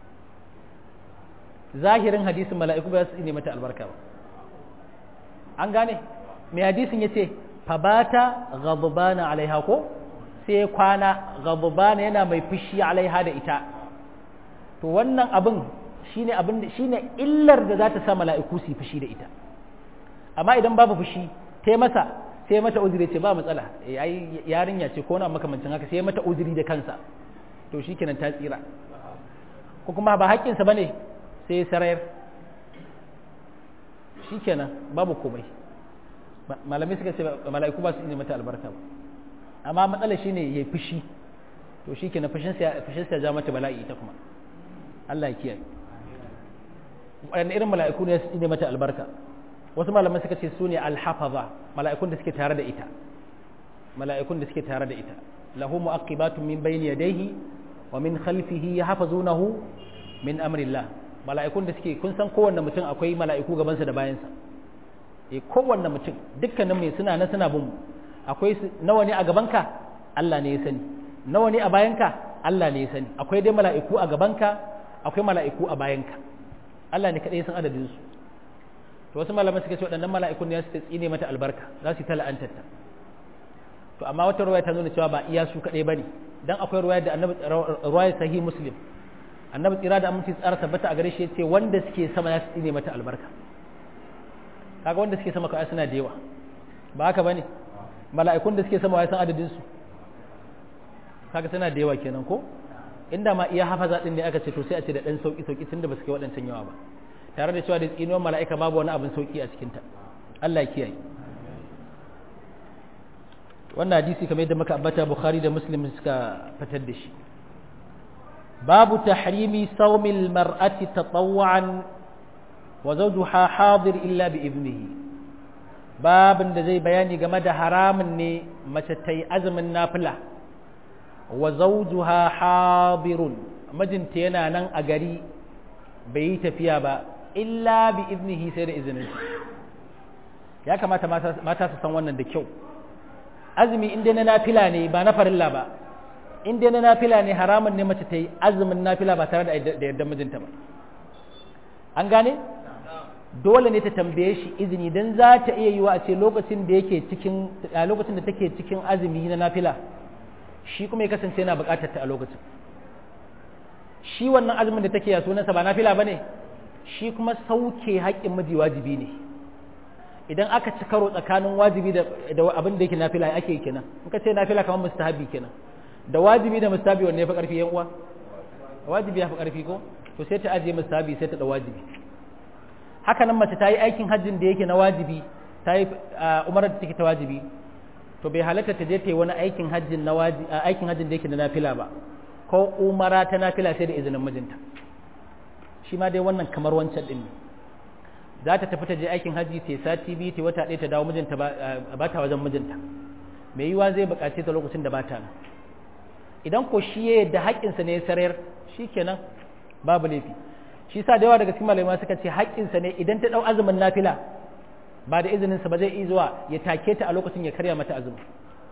zahirin hadisin mala'iku ba su tsine mata albarka ba an gane mai hadisin yace fabata ghadbana alaiha ko sai kwana ghadbana yana mai fushi alaiha da ita to wannan abin shine abin shine illar da za ta sa mala'iku su fushi da ita amma idan babu fushi tai masa sai mata uzuri ce ba matsala ai yarinya ce ko na makamancin haka sai mata uzuri da kansa to shikenan ta tsira ko kuma ba haƙƙinsa bane sai sarayar shikenan babu komai malamai suka ce mala'iku ba su ne mata albarka ba amma matsala shine yayi fushi to shikenan fushin sa fushin sa ja mata bala'i ita kuma Allah ya kiyaye wannan irin mala'iku ne su ne mata albarka wasu malamai suka ce su ne alhafaza mala'ikun da suke tare da ita mala'ikun da suke tare da ita lahu mu'aqibatun min bayni yadayhi wa min khalfihi yahfazunahu min amrillah mala'ikun da suke kun san kowanne mutum akwai mala'iku gaban sa da bayan sa eh kowanne mutum dukkanin mai suna na suna bin akwai nawa ne a gabanka Allah ne ya sani nawa ne a bayanka Allah ne ya sani akwai dai mala'iku a gabanka akwai mala'iku a bayanka Allah ne kadai ya san adadin su to wasu malamai suka ce waɗannan mala'ikun ne su tsine mata albarka za su yi ta la'antarta to amma wata ruwaya ta nuna cewa ba iya su kaɗai ba ne don akwai ruwaya da annabi ruwaya sahi muslim annabi tsira da aminci tsara tabbata a gare shi ce wanda suke sama ya su tsine mata albarka kaga wanda suke sama kawai suna da yawa ba haka bane mala'ikun da suke sama ya san adadin su kaga suna da yawa kenan ko inda ma iya hafaza din ne aka ce to sai a ce da dan sauki sauki tunda ba su kai waɗancan yawa ba tare da cewa da tsinuwar mala'ika babu wani abin sauki a cikinta Allah kiyaye wannan hadisi kamar yadda muka ambata Bukhari da Muslim suka fitar da shi babu tahrimi sawmil mar'ati tatawwan wa zawjuha hadir illa bi ibnihi babin da zai bayani game da haramun ne mace ta yi azumin nafila wa zawjuha hadirun mijinta yana nan a gari bai yi tafiya ba illa bi iznihi sai da izinin ya kamata mata su san wannan da kyau azumi in dai na nafila ne ba na farilla ba in dai na nafila ne haramun ne mace ta yi azumin nafila ba tare da yarda mijinta ba an gane dole ne ta tambaye shi izini dan za ta iya yiwa a ce lokacin da yake cikin a lokacin da take cikin azumi na nafila shi kuma ya kasance yana buƙatar ta a lokacin shi wannan azumin da take ya sunansa ba nafila bane shi kuma sauke haƙƙin miji wajibi ne idan aka ci karo tsakanin wajibi da abin da yake nafila ake kenan in ka ce nafila kamar mustahabi kenan da wajibi da mustahabi wanne ya fi ƙarfi yan uwa wajibi ya fi ƙarfi ko to sai ta ajiye mustahabi sai ta da wajibi haka nan mace ta yi aikin hajjin da yake na wajibi ta yi umarar da take ta wajibi to bai halatta ta je ta yi wani aikin hajjin na wajibi aikin hajjin da yake na nafila ba ko umara ta nafila sai da izinin mijinta shi ma dai wannan kamar wancan din ne za ta tafi ta je aikin hajji ta sati biyu ta wata ɗaya ta dawo mijinta ba ta wajen mijinta mai yiwa zai buƙace ta lokacin da ba ta nan idan ko shi ya yadda haƙƙinsa ne ya sarayar shikenan babu laifi shi sa da yawa daga cikin malamai suka ce haƙƙinsa ne idan ta ɗau azumin nafila ba da izininsa ba zai iya zuwa ya take ta a lokacin ya karya mata azumi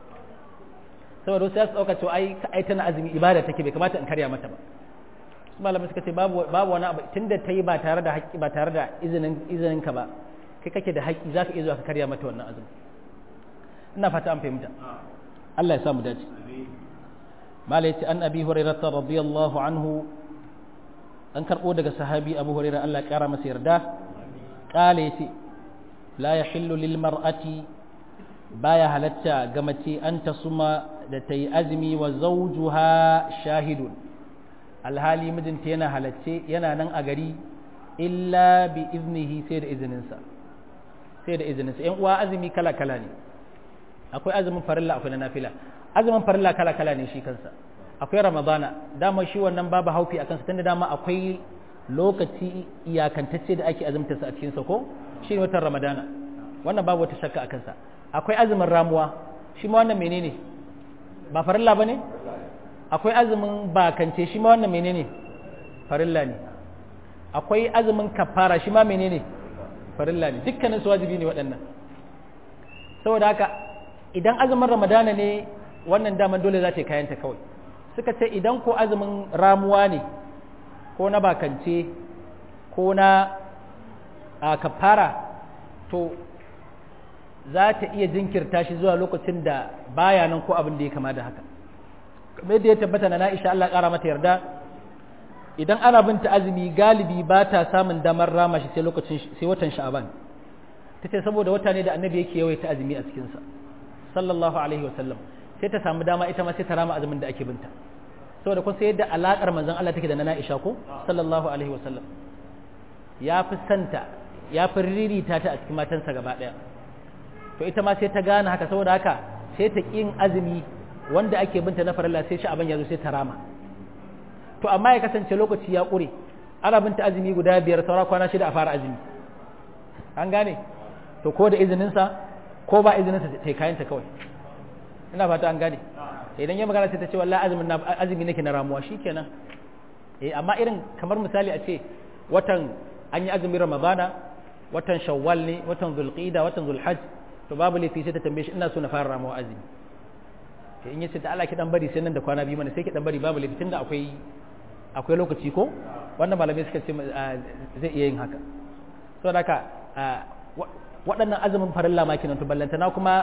saboda wasu ya su ɗauka cewa ai ai tana azumi ibada take bai kamata in karya mata ba su malamai suka ce babu babu wani abu tunda ta yi ba tare da haƙƙi ba tare da izinin izinin ka ba kai kake da haƙƙi za ka iya zuwa ka karya mata wannan azumi ina fata an fahimta Allah ya samu dace malai ce an abi hurairah radiyallahu anhu an karɓo daga sahabi abu hurairah Allah ya ƙara masa yarda ƙala ya ce la ya hillu lil mar'ati baya halatta ga mace an ta suma da ta yi azumi wa zawjuha shahidun alhali mijinta yana halacce yana nan a gari illa bi iznihi sai da izininsa sai da izininsa yan uwa azumi kala kala ne akwai azumin farilla akwai na nafila azumin farilla kala kala ne shi kansa akwai ramadana dama shi wannan babu haufi a kansa tunda dama akwai lokaci iyakantacce da ake azumtarsa a cikinsa ko shi ne watan ramadana wannan babu wata shakka a kansa akwai azumin ramuwa shi ma wannan menene ba farilla ba ne akwai azumin bakance shi ma wannan menene farilla ne akwai azumin kafara shi ma menene farilla ne dukkanin su wajibi ne waɗannan saboda haka idan azumin ramadana ne wannan daman dole za ta yi kayanta kawai suka ce idan ko azumin ramuwa ne ko na bakance ko na a kafara to za ta iya jinkirta shi zuwa lokacin da baya nan ko abin da ya kama da haka kamar yadda ya tabbata na na'isha Allah ƙara mata yarda idan ana binta azumi galibi ba ta samun damar rama shi sai lokacin sai watan sha'aban ta ce saboda wata ne da annabi yake yawaita azumi a cikinsa sallallahu alaihi wa sallam sai ta samu dama ita ma sai ta rama azumin da ake binta saboda kun sai yadda alakar manzon Allah take da na Aisha ko sallallahu alaihi wa sallam ya fi santa ya fi ririta ta a cikin matansa gaba daya to ita ma sai ta gane haka saboda haka sai ta kin azumi wanda ake binta na farilla sai sha'aban ya zo sai ta rama to amma ya kasance lokaci ya ƙure ana binta azumi guda biyar saura kwana shida a fara azumi an gane to ko da izininsa ko ba izininsa ta kayanta kawai ina fata an gane idan ya magana sai ta ce wallahi azumin na azumi nake na ramuwa shikenan eh amma irin kamar misali a ce watan an yi azumin ramadana watan shawwal ne watan zulqida watan zulhajj to babu laifi sai ta tambaye shi ina so na fara ramuwa azumi sai in yace ta Allah ki dan bari sai nan da kwana biyu mana sai ki dan bari babu laifi tunda akwai akwai lokaci ko wannan malamai suka ce zai iya yin haka saboda haka waɗannan azumin farilla ma kenan to ballantana kuma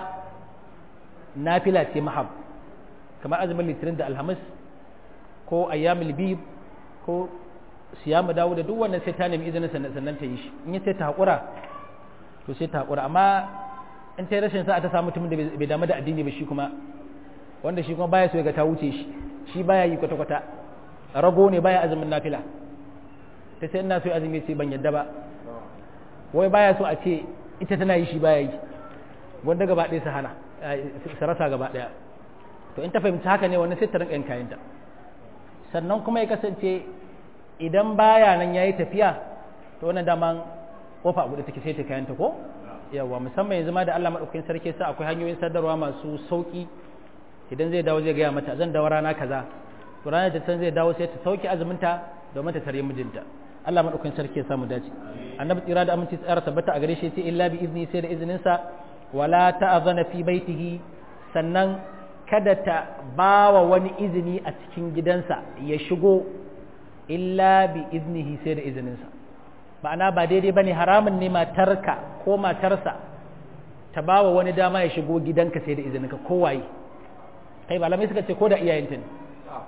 nafila ce mahab kamar azumin litinin da alhamis ko ayyamul bib ko siyamu dawo da duk wannan sai ta nemi izinin sannan ta yi shi in ya sai ta haƙura to sai ta haƙura amma in ta yi rashin sa'a ta samu mutumin da bai damu da addini ba shi kuma wanda shi kuma baya so ga ta wuce shi shi baya yi kwata-kwata rago ne baya azumin nafila ta sai ina so azumi sai ban yadda ba wai baya so a ce ita tana yi shi baya yi wanda gaba ɗaya su hana su rasa gaba ɗaya to in ta fahimci haka ne wani sai ta rinka yin kayanta sannan kuma ya kasance idan baya nan yayi tafiya to wannan daman kofa abu da take sai ta kayanta ko yawa musamman yanzu ma da Allah madaukakin sarki sa akwai hanyoyin sadarwa masu sauki idan zai dawo zai gaya mata zan dawo rana kaza to ranar da can zai dawo sai ta sauke azuminta domin ta tare mijinta Allah madaukakin sarki ya samu dace annabi tsira da aminci tsara tabbata a gare shi ce illa bi izni sai da izinin sa wala ta'zana fi baitihi sannan kada ta bawa wani izini a cikin gidansa ya shigo illa bi iznihi sai da izinin sa ma'ana ba daidai bane haramun ne matarka ko matarsa ta bawa wani dama ya shigo gidanka sai da izininka kowaye kai malamai suka ce ko da iyayenta ne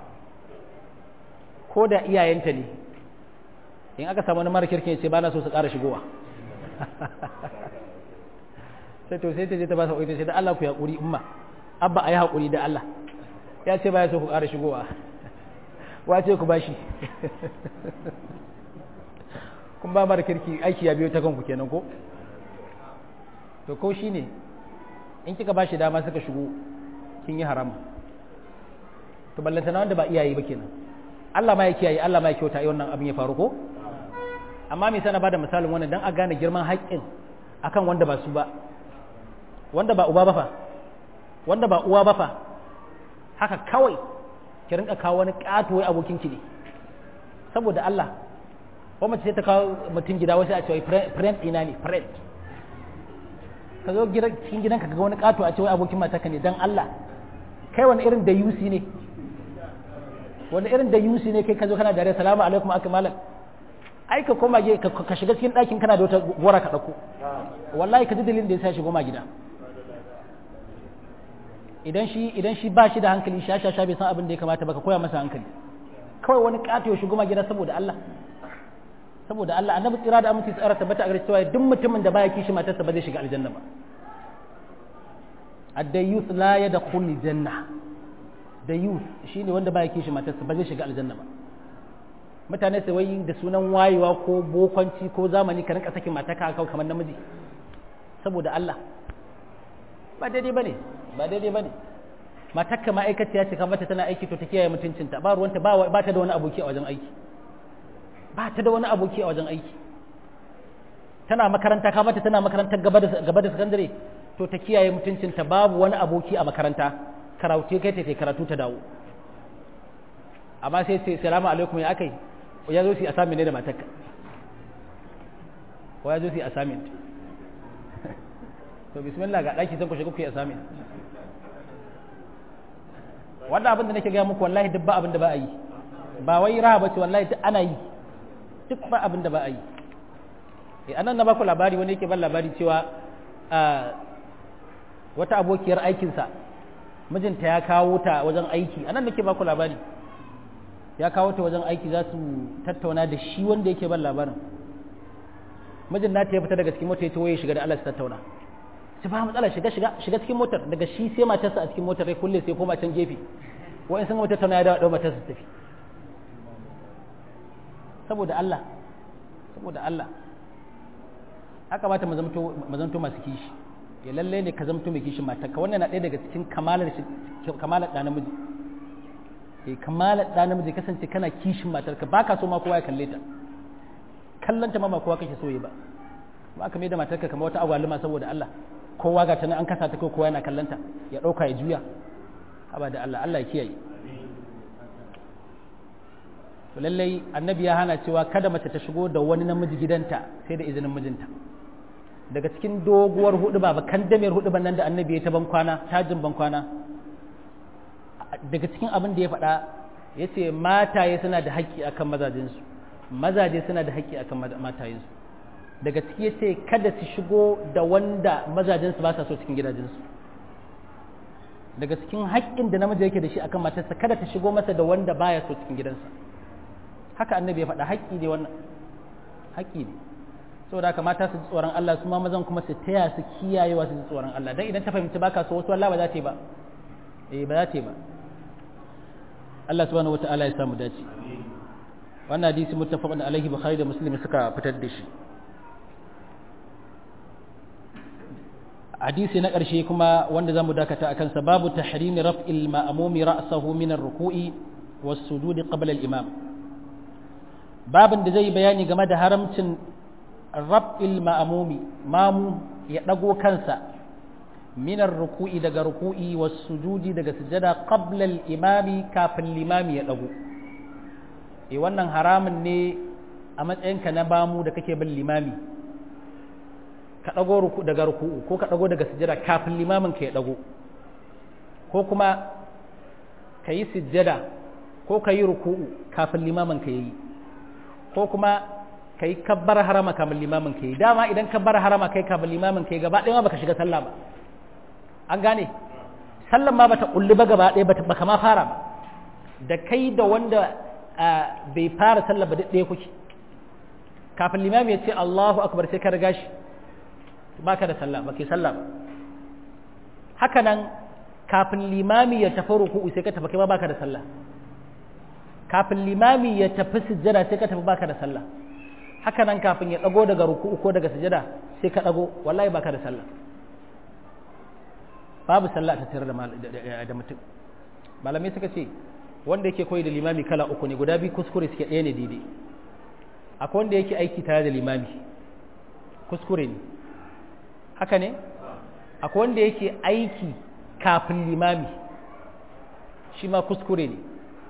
ko da iyayenta ne in aka samu wani mara kirkin ce ba na so su ƙara shigowa sai to sai ta je ta ba sa sai da Allah ku yaƙuri umma abba a yi haƙuri da Allah ya ce ba ya so ku ƙara shigowa wace ku bashi kun ba mara kirki aiki ya biyo ta kanku kenan ko to ko shi ne in kika bashi dama suka shigo kin yi harama to ballanta na wanda ba iyaye ba kenan Allah ma ya kiyaye Allah ma ya kyauta wannan abin ya faru ko amma me sana bada misalin wannan dan a gane girman haƙƙin akan wanda ba su ba wanda ba uba ba fa wanda ba uwa ba fa haka kawai ki rinka kawo wani ƙato wai abokin ki ne saboda Allah ko mace sai ta kawo mutum gida wasu a ce wai friend ina ne friend ka zo cikin gidanka ka ga wani ƙato a ce wai abokin matarka ne dan Allah kai wani irin da yusi ne wani irin da yusi ne kai ka zo kana dare salamu alaikum aka malam ai ka koma ge ka shiga cikin ɗakin kana da wata gora ka ɗauko wallahi ka ji dalilin da ya sa shigo ma gida idan shi idan shi ba shi da hankali sha sha sha bai san abin da ya kamata ba ka koya masa hankali kawai wani ƙato ya shigo ma gida saboda Allah saboda Allah annabi tsira da aminci tsara tabbata a cewa duk mutumin da baya kishi matarsa ba zai shiga aljanna ba ad-dayyuth la yadkhul janna dayyuth shine wanda baya kishi matarsa ba zai shiga aljanna ba mutane sai wai da sunan wayewa ko bokonci ko zamani ka rinka sakin mataka a kamar namiji saboda Allah ba daidai bane ba daidai bane matakka ma'aikaciya ce kamar tana aiki to ta kiyaye mutuncinta ba ruwanta ba ta da wani aboki a wajen aiki ba ta da wani aboki a wajen aiki tana makaranta ka mata tana makarantar gaba da sakandare to ta kiyaye mutuncinta babu wani aboki a makaranta karatu kai ta karatu ta dawo amma sai sai salamu alaikum ya akai ya zo su assignment ne da matarka ko ya zo su assignment to bismillah ga daki zan ku shiga ku yi assignment wannan abin da nake gaya muku wallahi duk ba abin da ba a yi ba wai raha bace wallahi duk ana yi duk ba abin da ba a yi eh anan na baku labari wani yake ban labari cewa wata abokiyar aikinsa mijinta ya kawo ta wajen aiki anan nake baku labari ya kawo ta wajen aiki za su tattauna da shi wanda yake ban labarin mijin nata ya fita daga cikin mota ya ce waye shiga da Allah su tattauna su ba matsala shiga shiga shiga cikin motar daga shi sai matarsa a cikin motar sai kulle sai koma can gefe wa'in sun wata tattauna ya dawo dawo matarsa tafi saboda Allah saboda Allah haka mata mazamto masu kishi ya lalle ne ka zamto mai kishin matarka wannan na ɗaya daga cikin kamalar kamalar ɗa namiji eh kamalar ɗa namiji kasance kana kishin matarka baka so ma kowa ya kalle ta kallanta ma ba kowa kake so yi ba ba aka mai da matarka kamar wata agwaluma saboda Allah kowa ga tana an kasa ta ko kowa yana kallanta ya ɗauka ya juya haba da Allah Allah ya kiyaye to lallai annabi ya hana cewa kada mace ta shigo da wani namiji gidanta sai da izinin mijinta daga cikin doguwar hudu ba kan damiyar hudu nan da annabi ya ta ban kwana tajin ban kwana daga cikin abin da ya faɗa ya ce mataye suna da haƙƙi akan mazajensu mazaje suna da haƙƙi akan matayensu daga ciki ya ce kada su shigo da wanda mazajensu ba sa so cikin gidajensu daga cikin haƙƙin da namiji yake da shi akan matarsa kada ta shigo masa da wanda baya so cikin gidansa haka annabi ya faɗa haƙƙi ne wannan haƙƙi ne saboda haka mata su ji tsoron Allah su ma mazan kuma su taya su kiyayewa su ji tsoron Allah dan idan ta fahimci baka so wasu Allah ba za ta yi ba eh ba za ta yi ba Allah subhanahu wataala ya samu dace wannan hadisi muttafaqun alaihi bukhari da muslim suka fitar da shi hadisi na ƙarshe kuma wanda zamu dakata akan sa babu tahrimi raf'il ma'mumi ra'sahu min ar-ruku'i was-sujudi qabla al-imam babin da zai bayani game da haramcin raf'il ma'mumi mamu ya dago kansa min ar-ruku'i daga ruku'i was-sujudi daga sujada qabla al-imami kafin limami ya dago eh wannan haramun ne a matsayinka na bamu da kake bin limami ka ɗago ruku daga ruku'u ko ka ɗago daga sujjada kafin limamin ka ya ɗago ko kuma ka yi sujjada ko ka yi ruku'u kafin limamin ka ya yi ko kuma ka yi kabbar harama kafin limamin ka ya yi dama idan kabbar harama kai kafin limamin ka ya gaba ɗaya ma baka shiga sallah ba an gane sallan ma bata kulli ba gaba ɗaya baka ma fara ba da kai da wanda bai fara sallah ba ɗaya kuke kafin limami ya ce Allahu akbar sai ka riga shi baka da sallah ba ke sallah ba haka nan kafin limami ya tafi ruku'u sai ka tafi kai ma baka da sallah kafin limami ya tafi sujjada sai ka tafi baka da sallah haka nan kafin ya dago daga ruku'u ko daga sujjada sai ka dago wallahi baka da sallah babu sallah ta tare da mutum malamai suka ce wanda yake koyi da limami kala uku ne guda biyu kuskure suke ɗaya ne daidai akwai wanda yake aiki tare da limami kuskure ne haka ne akwai wanda yake aiki kafin limami shi ma kuskure ne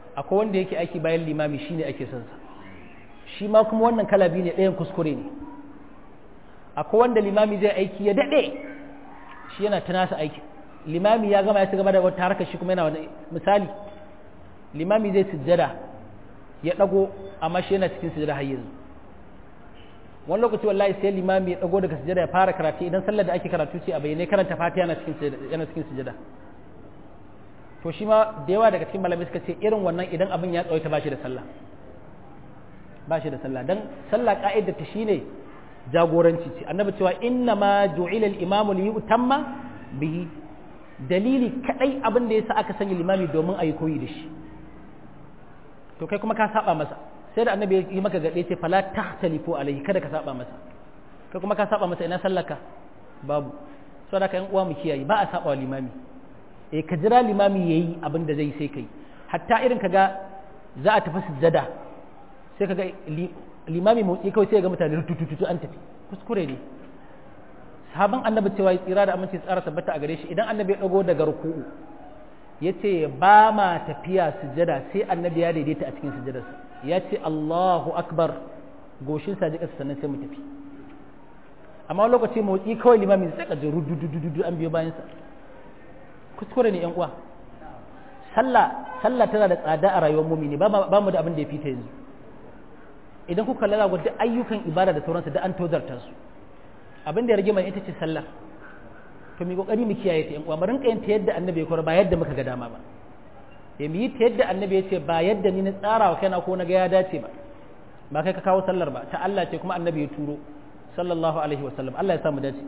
akwai wanda yake aiki bayan limami shine ake son sa shi ma kuma wannan kala biyu ne ɗayan kuskure ne akwai wanda limami zai aiki ya daɗe shi yana ta nasa aiki limami ya gama ya ci gaba da wata harkar shi kuma yana wani misali limami zai sujjada ya ɗago amma shi yana cikin sujjada har yanzu wani lokaci wallahi sai limami ya ɗago daga sujjada ya fara karatu idan sallar da ake karatu ce a bayyane karanta fatiha yana cikin yana cikin sujjada to shi ma da yawa daga cikin malamai suka ce irin wannan idan abin ya tsawaita ba shi da sallah ba shi da sallah dan sallah ka'idar ta shine jagoranci ce annabi cewa inna ma ju'ila al-imamu li yutamma bihi dalili kadai abin da yasa aka sanya limami domin ayi koyi da shi to kai kuma ka saba masa sai da annabi ya yi maka gade ce fala tahtalifu alaihi kada ka saba masa kai kuma ka saba masa ina sallaka babu saboda ka yan uwa mu kiyaye ba a saba wa limami eh ka jira limami yayi abin da zai sai kai hatta irin kaga za a tafi sujjada sai kaga limami motsi kawai sai ga mutane rutututu an tafi kuskure ne sahaban annabi cewa ya tsira da aminci tsara tabbata a gare shi idan annabi ya dago daga ruku'u yace ba ma tafiya sujjada sai annabi ya daidaita a cikin sujjadarsa ya ce Allahu akbar goshin sa jika sannan sai mu tafi amma lokaci motsi kawai limami sai ka ji rududududu an biyo bayan sa kuskure ne yan uwa sallah sallah tana da tsada a rayuwar mumini ba mu da abin da ya fita yanzu idan kuka lura ga duk ayyukan ibada da sauransu da an tozarta su abin da ya rage mai ita ce sallah to mu kokari mu kiyaye ta yan uwa mu rinka yin ta yadda annabi ya koyar ba yadda muka ga dama ba ya mu yi ta yadda annabi ya ce ba yadda ni na tsara wa kaina ko na ga ya dace ba ba kai ka kawo sallar ba ta Allah ce kuma annabi ya turo sallallahu alaihi wa sallam Allah ya sa mu dace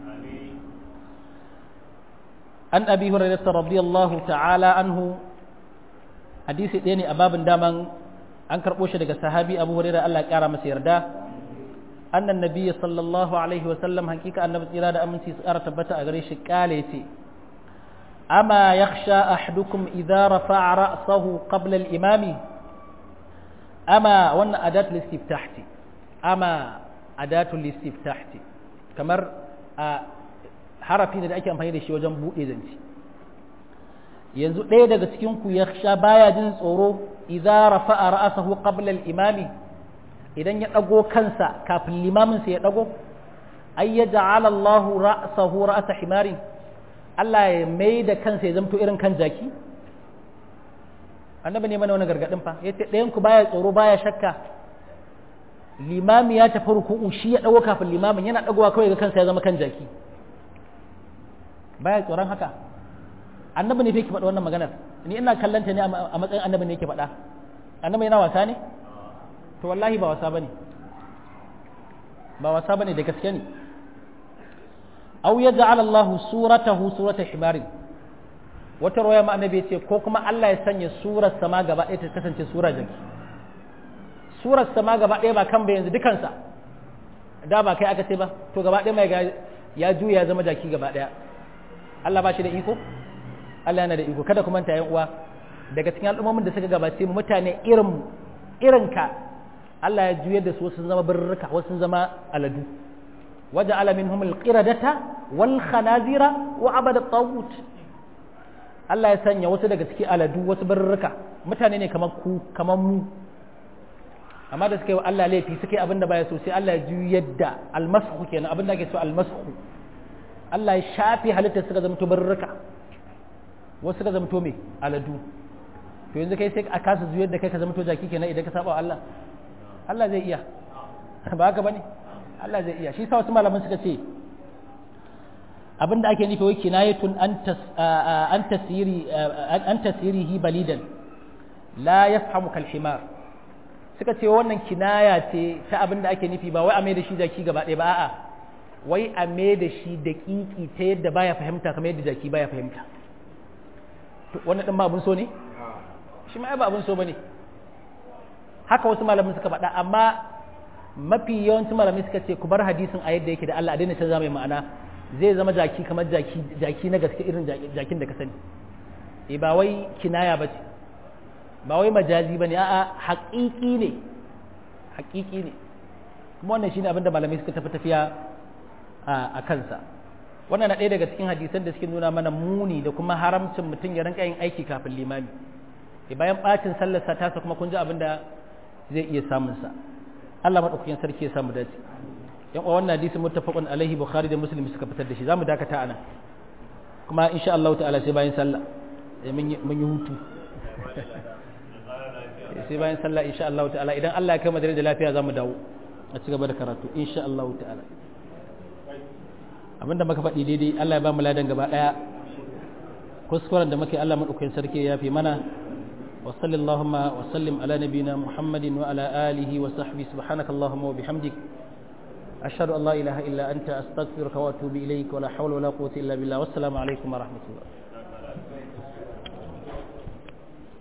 an abi hurairah radiyallahu ta'ala anhu hadisi ɗaya ne a babin daman an karɓo shi daga sahabi abu hurairah Allah ya ƙara masa yarda annan nabiyyi sallallahu alaihi wa sallam hakika annabi tsira da aminci su ƙara tabbata a gare shi kale ce ama yakhsha ahadukum idza rafa'a ra'sahu qabla al-imami ama wannan adatul istiftah ce ama adatul istiftah ce kamar a harafi ne da ake amfani da shi wajen buɗe zance yanzu ɗaya daga cikin ku ya sha baya jin tsoro idza rafa'a ra'sahu qabla al-imami idan ya dago kansa kafin limamin sa ya dago ay yaj'ala Allahu ra'sahu ra'sa himari Allah ya mai da kansa ya zamto irin kan jaki annabi ne mana wani gargadin fa yace ɗayan ku baya tsoro baya shakka limami ya tafi ruku'u shi ya dago kafin limamin yana dagowa kawai ga kansa ya zama kan jaki baya tsoron haka annabi ne fa yake faɗa wannan maganar ni ina kallanta ne a matsayin annabi ne yake faɗa annabi yana wasa ne to wallahi ba wasa bane ba wasa bane da gaske ne aw yaj'al Allah suratahu surata himarin wata roya ma annabi ce ko kuma Allah ya sanya surar sama gaba ɗaya ta kasance sura jaki surar sama gaba ɗaya ba kan ba yanzu dukansa da ba kai aka ce ba to gaba ɗaya mai ya juya ya zama jaki gaba ɗaya Allah ba shi da iko Allah yana da iko kada ku manta yan uwa daga cikin al'ummomin da suka gabace mu mutane irin irin ka Allah ya juyar da su sun zama birrika wasu sun zama aladu waje ala minhum alqiradata wal khanazira wa abada tagut Allah ya sanya wasu daga cikin aladu wasu birrika mutane ne kamar ku kamar mu amma da suka yi wa Allah laifi suka yi abin da baya so sai Allah ya juyar da almashu kenan abin da ake so almashu Allah ya shafe halittar suka zama birrika wasu suka zamto mai aladu to yanzu kai sai a kasa zuyar da kai ka zamto jaki kenan idan ka saba wa Allah Allah zai iya ba haka bane Allah zai iya shi sa wasu malaman suka ce abinda ake nufi wai kinayatun an tasiri an tasirihi balidan la yafhamu kal himar suka ce wannan kinaya ce ta abinda ake nufi ba wai a mai da shi jaki gaba ɗaya ba a'a wai a mai da shi daƙiƙi ta yadda baya fahimta kamar yadda jaki baya fahimta wannan ɗin ba abin so ne shi ma ba abin so ba ne haka wasu malamin suka faɗa amma mafi yawancin malamai suka ce ku bar hadisin a yadda yake da Allah a daina canza mai ma'ana zai zama jaki kamar jaki jaki na gaske irin jakin da ka sani eh ba wai kinaya ba ce ba wai majazi ba ne a'a haƙiƙi ne haƙiƙi ne kuma wannan shine abin da malamai suka tafi tafiya a kansa wannan na ɗaya daga cikin hadisan da suke nuna mana muni da kuma haramcin mutum ya rinka yin aiki kafin limami bayan bacin sallar sa tasa kuma kun ji abin da zai iya samun sa Allah madaukakin sarki ya samu dace yan uwa wannan hadisi muttafaqun alaihi bukhari da muslim suka fitar da shi zamu dakata anan kuma insha Allah ta'ala sai bayan sallah mun yi hutu sai bayan sallah insha Allah ta'ala idan Allah ya kai madare da lafiya zamu dawo a ci gaba da karatu insha Allah ta'ala abinda muka faɗi daidai Allah ya ba mu ladan gaba daya kuskuren da muke Allah madaukakin sarki ya fi mana wa sallallahu wa sallim ala nabina muhammadin wa ala alihi wa sahbihi subhanakallahumma wa bihamdik ashhadu an la ilaha illa anta astaghfiruka wa atubu ilaik wa la hawla wa la quwwata illa billah wassalamu alaikum wa rahmatullah